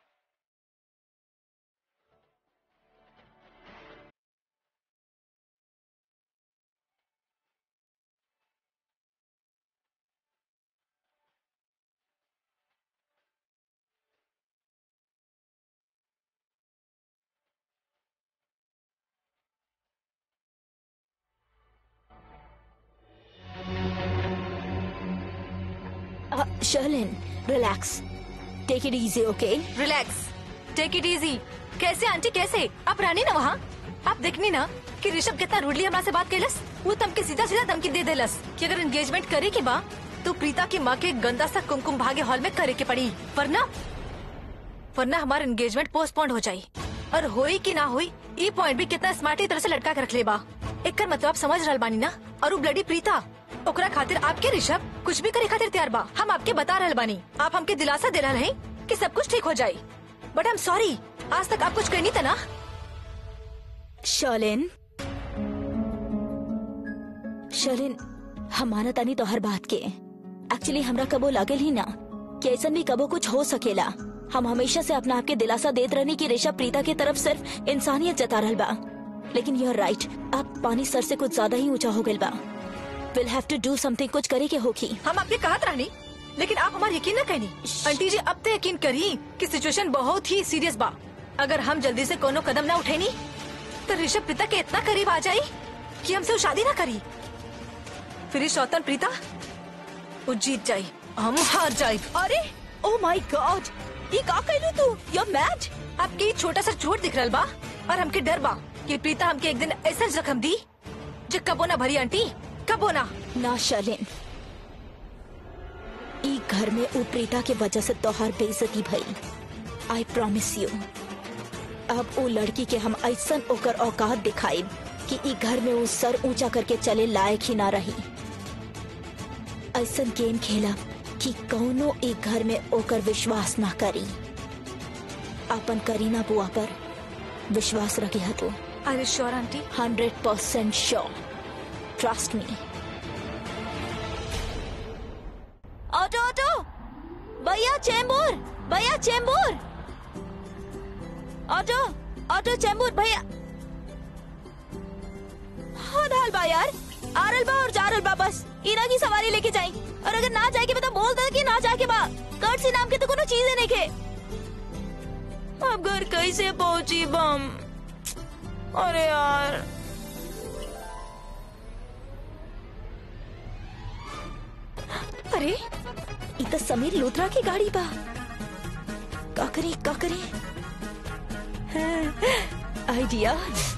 Sherlin relax take it easy okay relax take it easy कैसे आंटी कैसे आप रानी ना वहाँ आप देखनी ना कि ऋषभ कितना रूडली हमरा से बात कैलस वो तमके सीधा सीधा धमकी दे देलस कि अगर एंगेजमेंट करे के बा तो प्रीता की माँ के गंदा सा कुमकुम भाग्य हॉल में करे के पड़ी वरना वरना हमारा एंगेजमेंट पोस्टपोन्ड हो जाई और होई कि ना होई ई पॉइंट भी कितना स्मार्टी तरह से लटका के रख ले बा एक मतलब आप समझ रहल बानी ना और वो ब्लडी प्रीता ओकरा खातिर आपके ऋषभ कुछ भी करे खातिर तैयार बा हम आपके बता रहल बानी आप हमके दिलासा दे रहल हैं कि सब कुछ ठीक हो जाए बट आई एम सॉरी आज तक आप कुछ कहनी था ना शर्लिन शर्लिन हमारा तानी तो हर बात के एक्चुअली हमरा कबो लागल ही ना कि ऐसा भी कबो कुछ हो सकेला हम हमेशा से अपना आपके दिलासा देत रहनी कि ऋषभ प्रीता की तरफ सिर्फ इंसानियत जता रहल बा लेकिन यू राइट अब पानी सर से कुछ ज्यादा ही ऊंचा हो गइल बा will have to do something कुछ करे के होगी हम आपके कहत रहनी लेकिन आप हमारा यकीन न कहनी आंटी जी अब तो यकीन करी कि सिचुएशन बहुत ही सीरियस बा अगर हम जल्दी से कोनो कदम ना उठेनी तो ऋषभ प्रीता के इतना करीब आ जाई कि हमसे वो शादी ना करी फिर ये शौतन प्रीता वो जीत जाई हम हार जाए अरे ओ माय गॉड ये का कहलू तू यू मैड आपके ये छोटा सा चोट दिख रहा बा और हमके डर बा कि प्रीता हमके एक दिन ऐसा जख्म दी जो कबो ना भरी आंटी कबो ना ना शर्लिन ई घर में ऊ प्रीता के वजह से तोहार बेइज्जती भई आई प्रॉमिस यू अब वो लड़की के हम ऐसन ओकर औकात दिखाई कि ई घर में वो सर ऊंचा करके चले लायक ही ना रही ऐसन गेम खेला कि कौनो ई घर में ओकर विश्वास ना करी अपन करीना बुआ पर विश्वास रखे है तू अरे sure aunty hundred percent sure trust me auto auto भैया चेंबूर भैया चेंबूर ऑटो ऑटो चेंबूर भैया हाँ डाल बा यार आरल बा और जारल बा बस इना की सवारी लेके जाई और अगर ना जाए के बता बोल दे कि ना जाके बा कर्सी नाम के तो कोनो चीज नहीं के अब घर कैसे पहुंची बम अरे यार अरे ये तो समीर लूथरा की गाड़ी बा का करी का करी आइडिया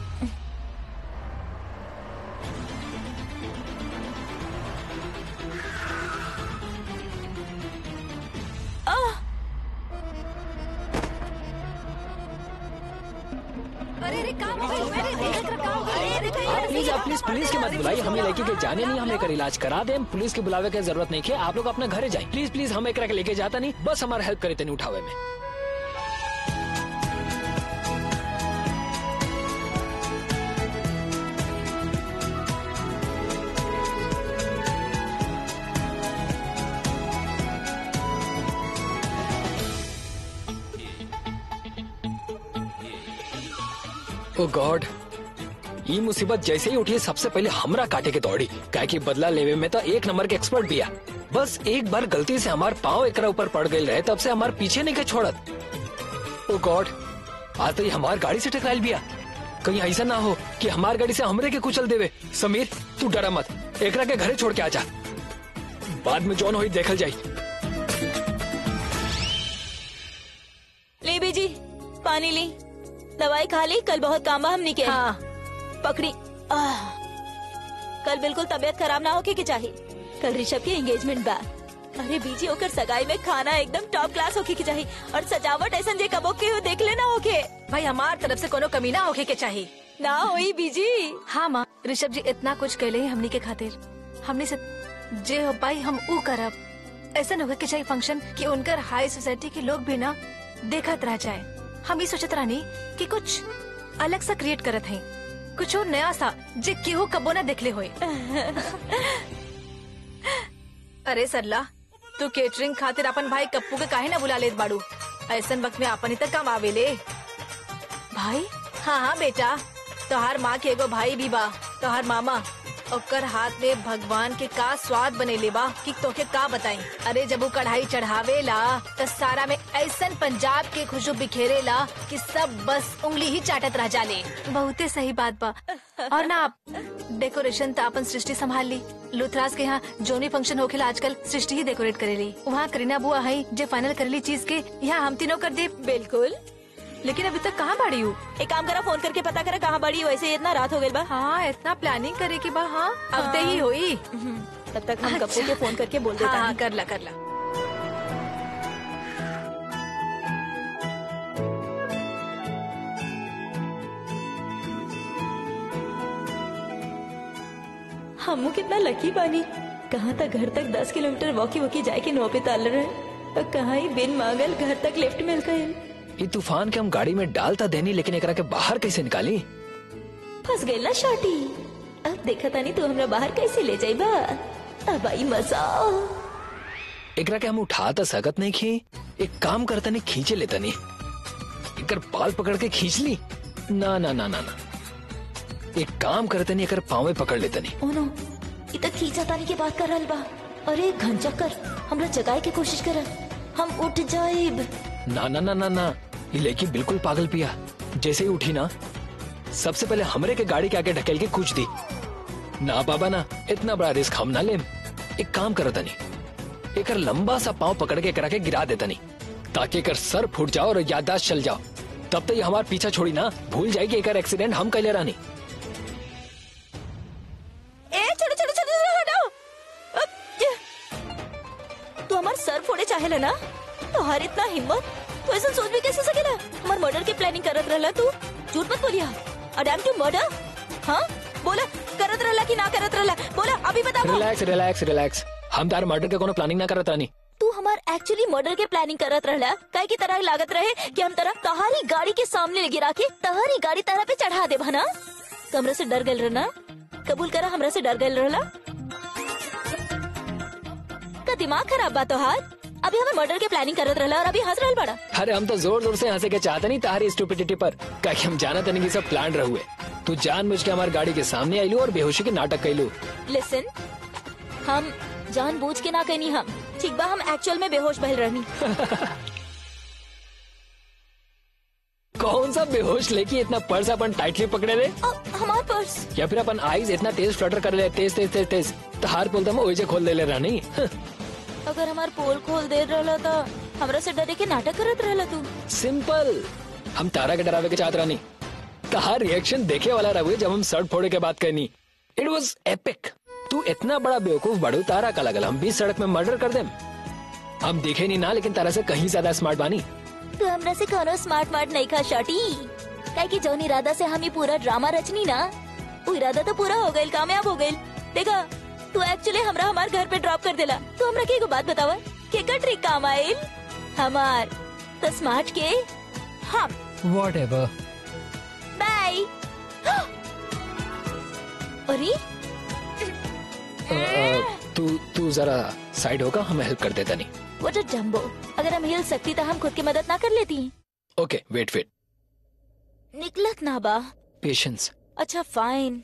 अरे अरे काम हो गई मैंने देख रखा होगा अरे अरे कहीं आप प्लीज आप प्लीज पुलिस की मत बुलाइए हमें लड़की के जाने नहीं हम लेकर इलाज करा दें पुलिस के बुलावे की जरूरत नहीं है आप लोग अपने घरे जाए प्लीज प्लीज हम एक लेके जाता नहीं बस हमारा हेल्प करे तनी उठावे में ओ गॉड ये मुसीबत जैसे ही उठी सबसे पहले हमरा काटे के दौड़ी क्या कि बदला लेवे में तो एक नंबर के एक्सपर्ट भी आ बस एक बार गलती से हमार पाँव एकरा ऊपर पड़ गए रहे तब से हमार पीछे नहीं के छोड़त ओ गॉड आज तो ये हमार गाड़ी से टकराइल बिया कहीं ऐसा ना हो कि हमार गाड़ी से हमरे के कुचल देवे समीर तू डरा मत एकरा के घरे छोड़ के आजा बाद में जौन हुई देखल जाई ले बेजी पानी ली दवाई खा ली कल बहुत काम बा हमनी के हाँ पकड़ी आह, कल बिल्कुल तबीयत खराब ना होके के चाहिए कल ऋषभ की एंगेजमेंट बा अरे बीजी होकर सगाई में खाना एकदम टॉप क्लास होके के चाहिए और सजावट ऐसा जे कबो के देख लेना होके भाई हमार तरफ से कोनो कमी ना होके के चाहिए ना होई बीजी हाँ माँ ऋषभ जी इतना कुछ कहले हैं हमनी के खातिर हमनी से जे हो पाई हम ऊ करब ऐसा न होके के चाहिए फंक्शन कि उनकर हाई सोसाइटी के लोग भी ना देखत रह जाए हम ही सोचत रहनी कि कुछ अलग सा क्रिएट करत हैं कुछ और नया सा जे केहू कबो ना देखले होए अरे सरला तू केटरिंग खातिर अपन भाई कप्पू के काहे ना बुला लेत बाड़ू ऐसन वक्त में अपन ही तक काम आवेले भाई हाँ हाँ बेटा तोहार माँ के एगो भाई भी बा तोहार मामा ओकर हाथ में भगवान के का स्वाद बनेले बा कि तोके का बताई अरे जब वो कढ़ाई चढ़ावेला तो सारा में ऐसन पंजाब के खुशबू बिखेरेला कि सब बस उंगली ही चाटत रह जाले बहुते सही बात बा और ना आप डेकोरेशन तो अपन सृष्टि संभाल ली लुथराज के यहाँ जो भी फंक्शन होखेला आजकल सृष्टि ही डेकोरेट करेली वहाँ करीना बुआ है जो फाइनल करेली चीज के यहाँ हम तीनों कर दे बिल्कुल लेकिन अभी तक कहाँ बाड़ी हूँ एक काम करा फोन करके पता करा कहाँ बड़ी वैसे इतना रात हो गई बा हाँ इतना प्लानिंग करे की बा हाँ अब ही हुई तब तक हम अच्छा। कप्पू के फोन करके बोल हाँ देता हाँ हूँ कर ला कर ला हमू कितना लकी बानी कहाँ तक घर तक दस किलोमीटर वॉकी वॉकी जाए के नौ पे ताल रहे और कहाँ ही बिन मांगल घर तक लिफ्ट मिल गए ये तूफान के हम गाड़ी में डालता देनी लेकिन एकरा के बाहर कैसे निकाली फंस गई ना शॉटी अब देखा तानी तू हमरा बाहर कैसे ले जाई बा अब आई मजा एकरा के हम उठा तो सकत नहीं खी एक काम करता नहीं खींचे लेता नहीं एकर बाल पकड़ के खींच ली ना ना ना ना ना एक काम करते नहीं एकर पावे पकड़ लेता नहीं ओनो इ तक खींचा तानी के बात कर रहल बा अरे घन चक्कर हमरा जगाए के कोशिश कर हम उठ जाइब ना ना ना ना ना ये लड़की बिल्कुल पागल पिया जैसे ही उठी ना सबसे पहले हमरे के गाड़ी के आगे ढकेल के कुछ दी ना बाबा ना इतना बड़ा रिस्क हम ना ले एक काम करो तनी एकर लंबा सा पाँव पकड़ के करा के गिरा देता नहीं ताकि एकर सर फूट जाओ और याददाश्त चल जाओ तब तो ये हमार पीछा छोड़ी ना भूल जाएगी एकर एक्सीडेंट हम कैले रानी ए छोड़ो छोड़ो छोड़ो छोड़ो, हटाओ अब, ये। तू हमार सर फोड़े चाहेला ना तोहार इतना हिम्मत तू ऐसा सोच भी कैसे सकेला हमार मर्डर के प्लानिंग करत रहला तू झूठ मत बोलिया अडैम टू मर्डर हाँ बोला करत रहला कि ना करत रहला बोला अभी बता रिलैक्स रिलैक्स रिलैक्स हम तार मर्डर के कोनो प्लानिंग ना करत रानी तू तू हमार एक्चुअली मर्डर के प्लानिंग करत रहला काहे की तरह लागत रहे कि हम तरह तहारी गाड़ी के सामने गिरा के तहारी गाड़ी तरह पे चढ़ा दे भना कमरे से डर गल रहना कबूल करा हमरा से डर गल रहला का दिमाग खराब बा तोहार अभी हमें मर्डर के प्लानिंग करत रहला और अभी हंस रहल बड़ा अरे हम तो जोर जोर से हंसे के चाहते नहीं तारी स्टूपिडिटी पर क्या हम जाना तनी कि सब प्लान रहुए तू जान मुझ के हमारी गाड़ी के सामने आईलू और बेहोशी के नाटक कैलू लिसन हम जानबूझ के ना कहनी हम ठीक बा हम एक्चुअल में बेहोश भइल रहनी कौन सा बेहोश लेके इतना पर्स अपन टाइटली पकड़े रहे अ, हमार पर्स या फिर अपन आईज इतना तेज फ्लटर कर ले तेज तेज तेज तेज तो हार बोलता मैं ओइजे खोल दे ले रहा नहीं अगर हमार पोल खोल दे रहला तो हमरा से डरे के नाटक करत रहला तू सिंपल हम तारा के डरावे के चाहत रहा नहीं कहा रिएक्शन देखे वाला रहुए जब हम सड़क फोड़े के बात करनी इट वॉज एपिक तू इतना बड़ा बेवकूफ बड़ू तारा का लगल हम बीच सड़क में मर्डर कर देम हम देखे नहीं ना लेकिन तारा से कहीं ज्यादा स्मार्ट बानी तू हमरा से कोनो स्मार्ट मार्ट नहीं खा शॉटी काहे कि जौन इरादा से हम ये पूरा ड्रामा रचनी ना वो इरादा तो पूरा हो गइल कामयाब हो गइल देखा तू एक्चुअली हमरा हमार घर पे ड्रॉप कर देला तू हमरा के एगो बात बतावा के का ट्रिक काम आइल हमार तो स्मार्ट के हम वॉट एवर बाय अरे तू तू जरा साइड होगा हमें हेल्प कर देता नहीं वो जो जम्बो अगर हम हिल सकती तो हम खुद की मदद ना कर लेती ओके वेट वेट निकलत ना बा पेशेंस अच्छा फाइन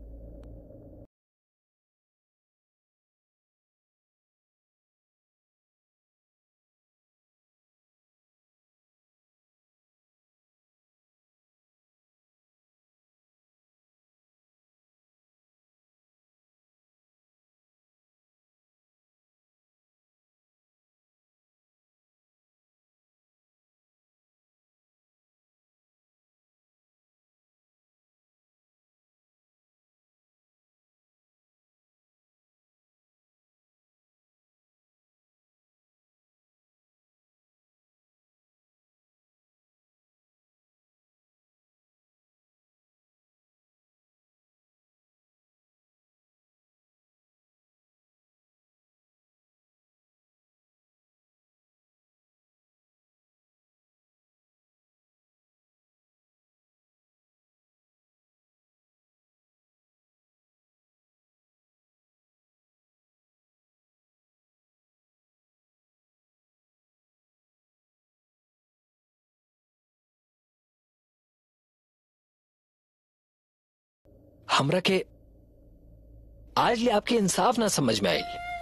हमरा के आज ले आपके इंसाफ ना समझ में आई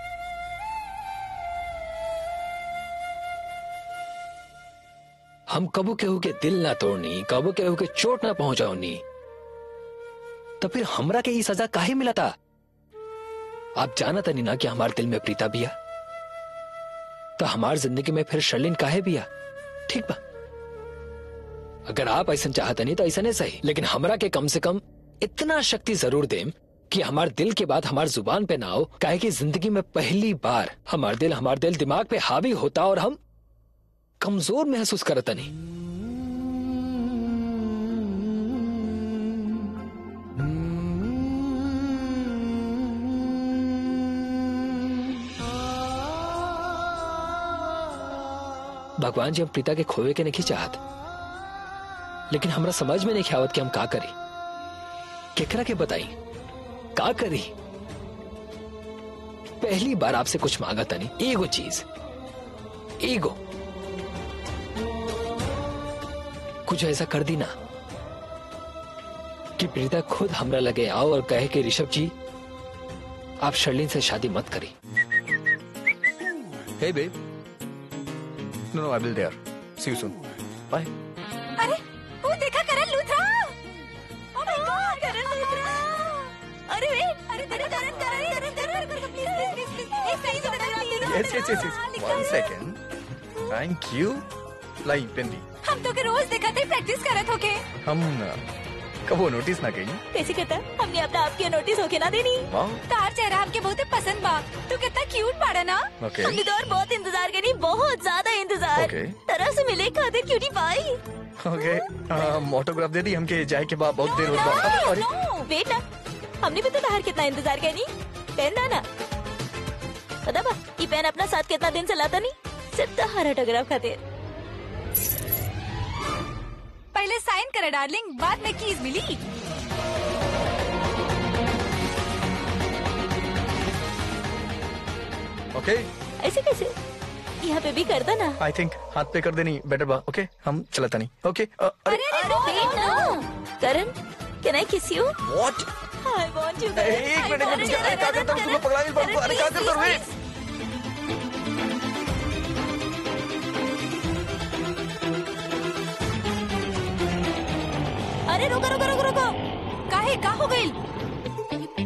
हम कबू केहू के दिल ना तोड़नी कबू केहू के चोट ना पहुंचाओनी तो फिर हमरा के ये सजा काहे मिला था आप जाना तनी ना कि हमारे दिल में प्रीता बिया तो हमार जिंदगी में फिर शर्लिन काहे बिया ठीक बा अगर आप ऐसा चाहते नहीं तो ऐसा नहीं सही लेकिन हमरा के कम से कम इतना शक्ति जरूर देम कि हमार दिल के बाद हमार जुबान पे ना हो काहे कि जिंदगी में पहली बार हमार दिल हमार दिल दिमाग पे हावी होता और हम कमजोर महसूस करता नहीं भगवान जी हम प्रीता के खोए के नहीं चाहत लेकिन हमरा समझ में नहीं आवत कि हम का करी केकरा के बताई का करी पहली बार आपसे कुछ मांगा तनी एगो चीज एगो कुछ ऐसा कर दी ना कि प्रीता खुद हमरा लगे आओ और कहे कि ऋषभ जी आप शर्लिन से शादी मत करी Hey, babe. No, no, I will there. See you soon. Bye. अरे वो देखा Karan Luthra oh my god Karan Luthra अरे वेट अरे Karan Karan Karan Karan Karan please please please एक सही से बता दो Yes, yes, yes, yes. One second. Thank you. लाई पेन दी हम तो के रोज दिखाते प्रैक्टिस करत होके हम uh, कबो नोटिस ना कही कैसे कहता हमने अपना आपके नोटिस होके ना देनी वाह तार चेहरा हमके बहुत पसंद बा तू कितना क्यूट बाड़ा ना Okay. हमने तो और बहुत इंतजार करी बहुत ज्यादा इंतजार Okay. तरह से मिले खातिर क्यूटी पाई ओके ऑटोग्राफ दे दी हमके जाए के बाद बहुत देर हो गया अरे नो वेट ना हमने भी तो तार कितना इंतजार करनी पहनना ना पता बा ये पेन अपना साथ कितना दिन से लाता नहीं सिर्फ हर ऑटोग्राफ खातिर पहले साइन करे डार्लिंग बाद में कीज मिली ओके ऐसे कैसे यहाँ पे भी करता ना आई थिंक हाथ पे कर देनी बेटर बा ओके हम चलता नहीं ओके अरे Wait ना Karan can I kiss you what I want you एक मिनट एक मिनट अरे क्या करता हूँ तुम्हें पकड़ा नहीं पड़ता अरे क्या करता हूँ वेट अरे रुको रुको रुको रुको काहे का हो गई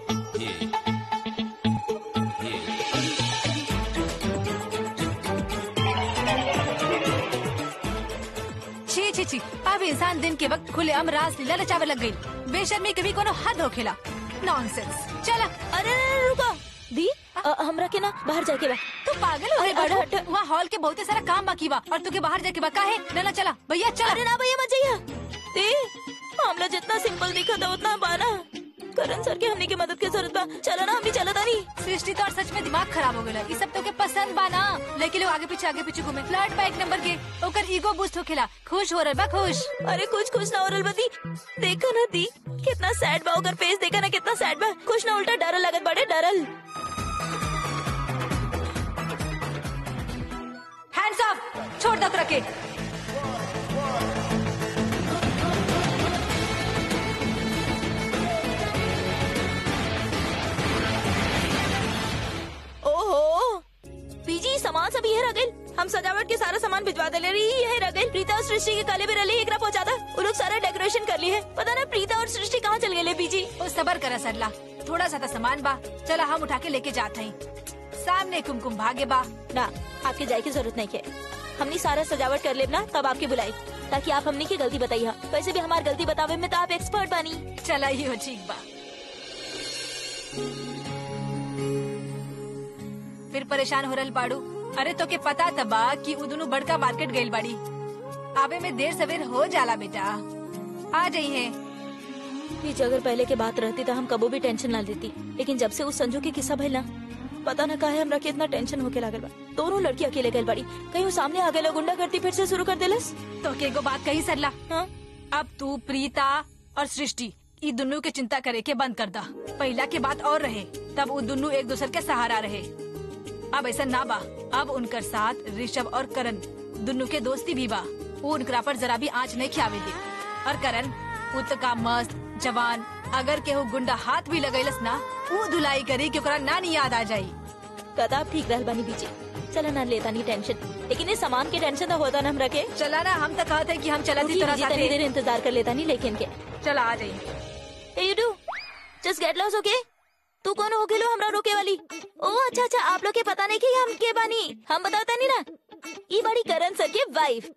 छी छी छी अब इंसान दिन के वक्त खुले आम रास लीला रचावे लग गई बेशर्मी कभी कोनो हद हो खेला नॉनसेंस चला अरे अरे, रुको दी अ, हमरा के ना बाहर जाके बा तू पागल हो अरे, गई हट, बाड़ू हट। वहाँ हॉल के बहुते सारा काम बाकी बा और तुके बाहर जाके बा काहे ना ना चला भैया चला अरे ना भैया मत जाइए दी मामला जितना सिंपल दिखा था उतना बाना करण सर के हमने की मदद की जरूरत बा चलो ना हम भी चला तानी सृष्टि तो और सच में दिमाग खराब हो गया ये सब तो के पसंद बा ना लेकिन लोग आगे पीछे आगे पीछे घूमे फ्लर्ट बा एक नंबर के ओकर ईगो बूस्ट होखेला खुश हो रहा बा खुश अरे कुछ खुश ना हो बती देखा ना दी कितना सैड बा ओकर फेस देखा ना कितना सैड बा खुश ना उल्टा डरल लगत बड़े डरल हैंड्स अप छोड़ दो रखे ओहो पीजी सामान सब यही रह गइल हम सजावट के सारा सामान भिजवा दे ले रही यही रह गइल प्रीता और सृष्टि के काले भी रली एकरा पहुंचा दा वो लोग सारा डेकोरेशन कर ली है पता ना प्रीता और सृष्टि कहाँ चल गए पीजी ओ सबर करा सरला थोड़ा सा तो सामान बा चला हम उठा के लेके जाते हैं सामने कुमकुम भागे बा ना आपके जाए की जरूरत नहीं है हमने सारा सजावट कर लेना तब आपकी बुलाई ताकि आप हमने की गलती बताई हा वैसे भी हमारी गलती बतावे में तो आप एक्सपर्ट बानी चला ये हो ठीक बा फिर परेशान हो रहा बाड़ू अरे तो के पता तबा कि उ दोनों बड़का मार्केट गइल बाड़ी आवे में देर सवेर हो जाला बेटा आ जाइए पीछे अगर पहले के बात रहती तो हम कबो भी टेंशन ना लेती लेकिन जब से उस संजू के किस्सा भइल ना पता ना काहे हमरा के इतना टेंशन होके लागल बा दोनों लड़की अकेले गइल बाड़ी कहीं वो सामने आ गए गुंडा करती फिर से शुरू कर देलस तो के एगो बात कही सरला हाँ अब तू प्रीता और सृष्टि ई दोनों के चिंता करे के बंद कर दा पहला के बात और रहे तब वो दोनों एक दूसरे के सहारा रहे अब ऐसा ना बा अब उनकर साथ ऋषभ और करण दोनों के दोस्ती भी बा वो उनकरा पर जरा भी आँच नहीं खियावे दे और करण वो तो का मस्त जवान अगर केहू गुंडा हाथ भी लगैलस ना वो धुलाई करी कि ओकरा नानी याद आ जाई कदा आप ठीक रहल बानी बीचे चला ना लेता नहीं टेंशन लेकिन इस सामान की टेंशन तो होता ना हमरा के चला ना हम तो कहते हैं कि हम चला थी रुकी, तोरा बीजी, तनी साथे देर इंतजार कर लेता नहीं लेकिन के चला आ जाइए Hey, you do. Just get lost, okay? तू कौन हो गेलो हमरा रोके वाली ओ अच्छा अच्छा आप लोग के पता नहीं कि हम के बानी हम बताता नहीं ना ई बड़ी करण सर के वाइफ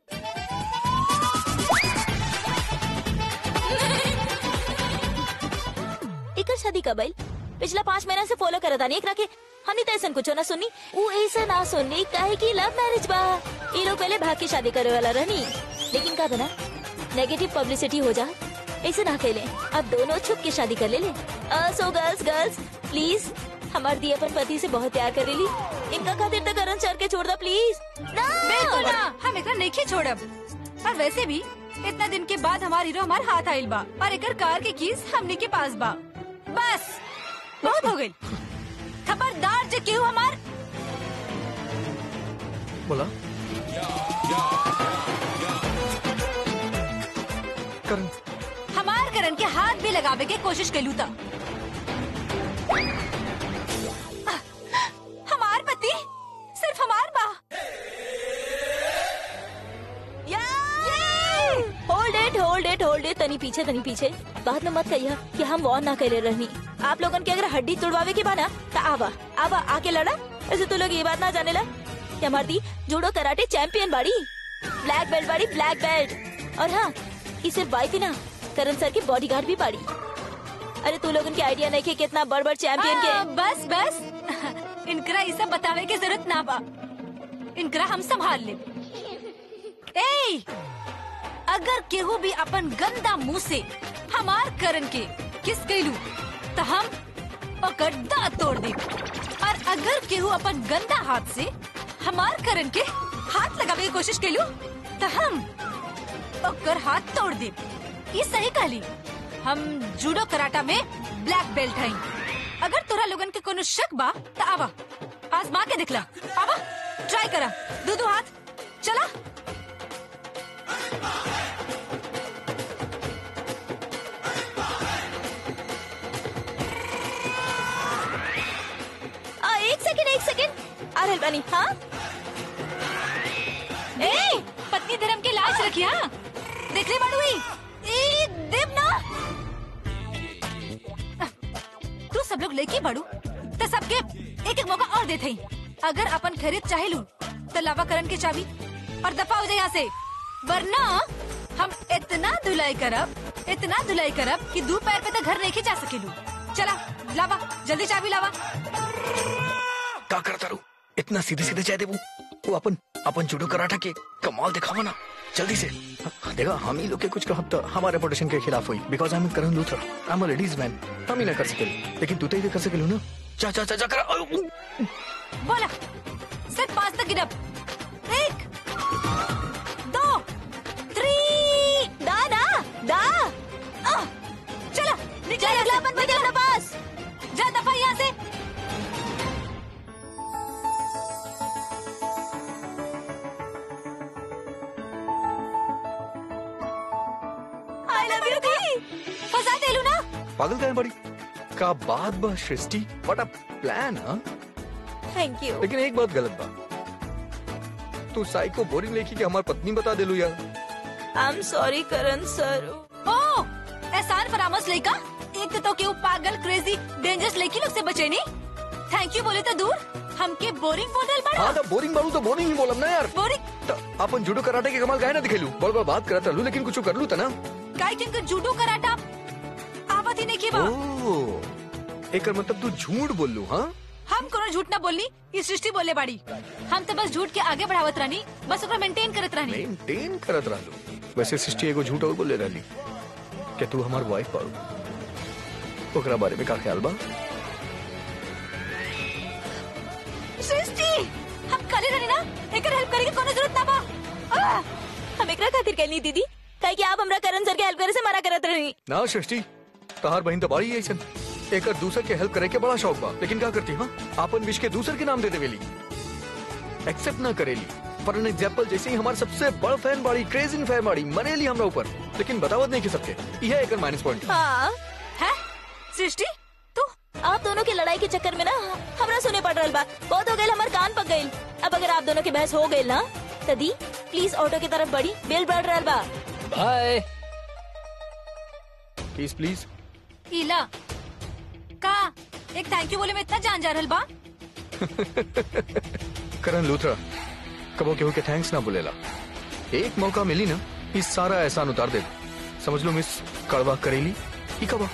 एकर शादी कब आइल पिछला पाँच महीना से फॉलो करता नहीं एकरा के हमने तो ऐसा कुछ ना सुनी ऊ ऐसा ना सुननी काहे की लव मैरिज बा ये लोग पहले भाग के शादी करे वाला रहनी लेकिन का बना नेगेटिव पब्लिसिटी हो जा ऐसे ना खेले अब दोनों छुप के शादी कर ले ले सो गर्ल्स गर्ल्स प्लीज हमार दी अपन पति से बहुत प्यार करेली इनका खातिर तो करण सर के छोड़ दा प्लीज बिल्कुल ना हम एकरा नहीं छोड़ब और वैसे भी इतना दिन के बाद हमार हीरो हमार हाथ आइल बा और एकर कार के कीज हमने के पास बा बस बहुत हो गई खबरदार जे केहू हमार बोला करण हमार करण के हाथ भी लगावे के कोशिश कैलू था हमार पति सिर्फ हमार बा hold it hold it hold it तनी पीछे तनी पीछे बाद में मत कहिया कि हम वॉर ना करे रहनी आप लोगन के अगर हड्डी तोड़वावे के बाना तो आवा आवा आके लड़ा ऐसे तो लोग ये बात ना जाने ला कि हमारी दी जूडो कराटे चैंपियन बाड़ी ब्लैक बेल्ट बाड़ी ब्लैक बेल्ट और हाँ ये सिर्फ बाइक ही ना करण सर की बॉडीगार्ड भी बाड़ी अरे तू लोगन के आइडिया नहीं के कितना बड़ बड़ चैंपियन आ, के बस बस इनकरा ये सब बतावे के जरूरत ना बा इनकरा हम संभाल ले ए अगर केहू भी अपन गंदा मुंह से हमार करन के किस कैलू तो हम ओकर दांत तोड़ दे और अगर केहू अपन गंदा हाथ से हमार करण के हाथ लगावे की कोशिश केलू तो हम ओकर हाथ तोड़ दे ये सही कहली हम जूडो कराटा में ब्लैक बेल्ट हई अगर तोरा लोगन के कोनो शक बा तो आवा आजमा के दिखला आवा ट्राई करा दो दो हाथ चला आ, एक सेकंड एक सेकंड आ रहल बानी हाँ ए पत्नी धर्म की लाश रखी हाँ देख ले बाड़ू ई। ए देव ना तू सब लोग लेके बाड़ू तो सबके एक एक मौका और देते ही अगर अपन खरीद चाहे लू तो लावा करण के चाबी और दफा हो जाए यहाँ से वरना हम इतना धुलाई करब इतना धुलाई करब कि दो पैर पे तो घर नहीं जा सकेलू चला लावा जल्दी चाबी लावा का करता रू इतना सीधे सीधे चाहे देबू वो अपन अपन जुडो कराटा के कमाल दिखावा ना जल्दी से देखा हम ही लोग के कुछ कहब तो हमारे रेपुटेशन के खिलाफ हुई because I am Karan Luthra I am ladies man हम ही ना कर सके लेकिन तू तो ही कर सके ना जा जा जा जा कर अ, बोला सिर्फ पांच तक गिनब एक दो थ्री दा दा दा आह, चला निकल चल यहाँ अगला से, अपन बजे निकल। अपना पास जा दफा यहाँ से आई लव यू दी फंसा देलू ना पागल का बड़ी का बात बा सृष्टि व्हाट अ प्लान हाँ थैंक यू लेकिन एक बात गलत बा तू साई को बोरिंग लेके कि हमार पत्नी बता देलू यार आई एम सॉरी करण सर ओ एहसान फरामस लड़का एक तो क्यों पागल क्रेजी डेंजरस लड़की लोग से बचे नहीं थैंक यू बोले तो दूर हमके बोरिंग बोल रहे बड़ा हाँ तो बोरिंग बालू तो बोरिंग ही बोलम ना यार बोरिंग तो अपन जुडो कराटे के कमाल काहे ना दिखेलू बोल बोल बात करत रहलू लेकिन कुछ कर लू था ना काय किनकर जूडो कराटा आवत ही नहीं की बा ओ एकर मतलब तू झूठ बोललू हाँ हम कोनो झूठ ना बोलनी ये सृष्टि बोले बाड़ी हम तो बस झूठ के आगे बढ़ावत रहनी बस ओकरा मेंटेन करत रहनी मेंटेन करत रहलू वैसे सृष्टि एगो झूठ और बोले रहली कि तू हमार वाइफ बाड़ू ओकरा बारे में का ख्याल बा सृष्टि हम कले रहनी ना एकर हेल्प करे के कोनो जरूरत ना बा आह! हम एकरा खातिर कहनी दीदी काहे कि आप हमरा करण सर के हेल्प करे से मना करत रही ना सृष्टि तहार बहन तो बाड़ी ऐसन एकर दूसर के हेल्प करे के बड़ा शौक बा लेकिन क्या करती हाँ आपन विश के दूसर के नाम दे देवेली एक्सेप्ट ना करेली फॉर एन एग्जाम्पल जैसे ही हमारे सबसे बड़ फैन बाड़ी क्रेजिंग फैन बाड़ी मनेली हमरा ऊपर लेकिन बतावत नहीं कि सबके यह एकर माइनस पॉइंट हाँ है सृष्टि तू आप दोनों की लड़ाई के चक्कर में ना हमरा सुने पड़ रहा बा बहुत हो गई हमार कान पक गई अब अगर आप दोनों की बहस हो गई ना तो दी प्लीज ऑटो की तरफ बढ़ी बिल बढ़ रहा बा बाय प्लीज प्लीज इला का एक थैंक यू बोले में इतना जान जा रहल बा करण लूथरा कबो केहू के थैंक्स ना बोलेला एक मौका मिली ना इस सारा एहसान उतार दे समझ लो मिस कड़वा करेली ई कबा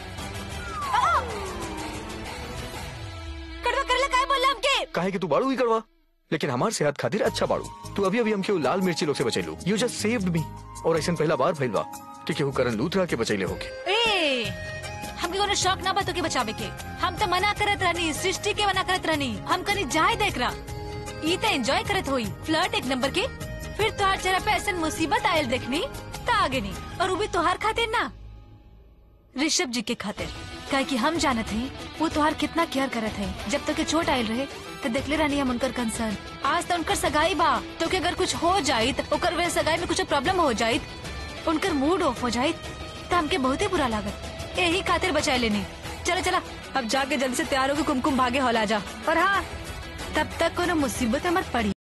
कड़वा करला काय बोलला हमके काहे कि तू बाड़ू ही कड़वा लेकिन हमार सेहत खातिर अच्छा बाड़ू तू अभी अभी हमके उ लाल मिर्ची लोग से बचैलू यू जस्ट सेव्ड मी और ऐसा पहला बार भइल बा कि केहू करण लूथरा के बचैले होके ए हमके कोनो शौक ना बा तो के बचावे के हम तो मना करत रहनी सृष्टि के मना करत रहनी हम कनी जाए देख रहा ई तो एंजॉय करत होई फ्लर्ट एक नंबर के फिर तोहार चेहरा पे ऐसा मुसीबत आयल देखनी तो आगे नहीं और वो भी तोहार खातिर ना ऋषभ जी के खातिर काहे कि हम जानत हैं वो तोहार कितना केयर करत है जब तक के चोट आयल रहे तो देखले रहनी हम उनकर कंसर्न आज तो उनकर सगाई बा तो के अगर कुछ हो जाई तो ओकर वे सगाई में कुछ प्रॉब्लम हो जाई उनकर मूड ऑफ हो जाई तो हमके बहुत ही बुरा लागत यही खातिर बचाए लेनी चला चला अब जाके जल्दी से तैयार होकर कुमकुम भागे हौला जा और हाँ तब तक कोनो मुसीबत हमार पड़ी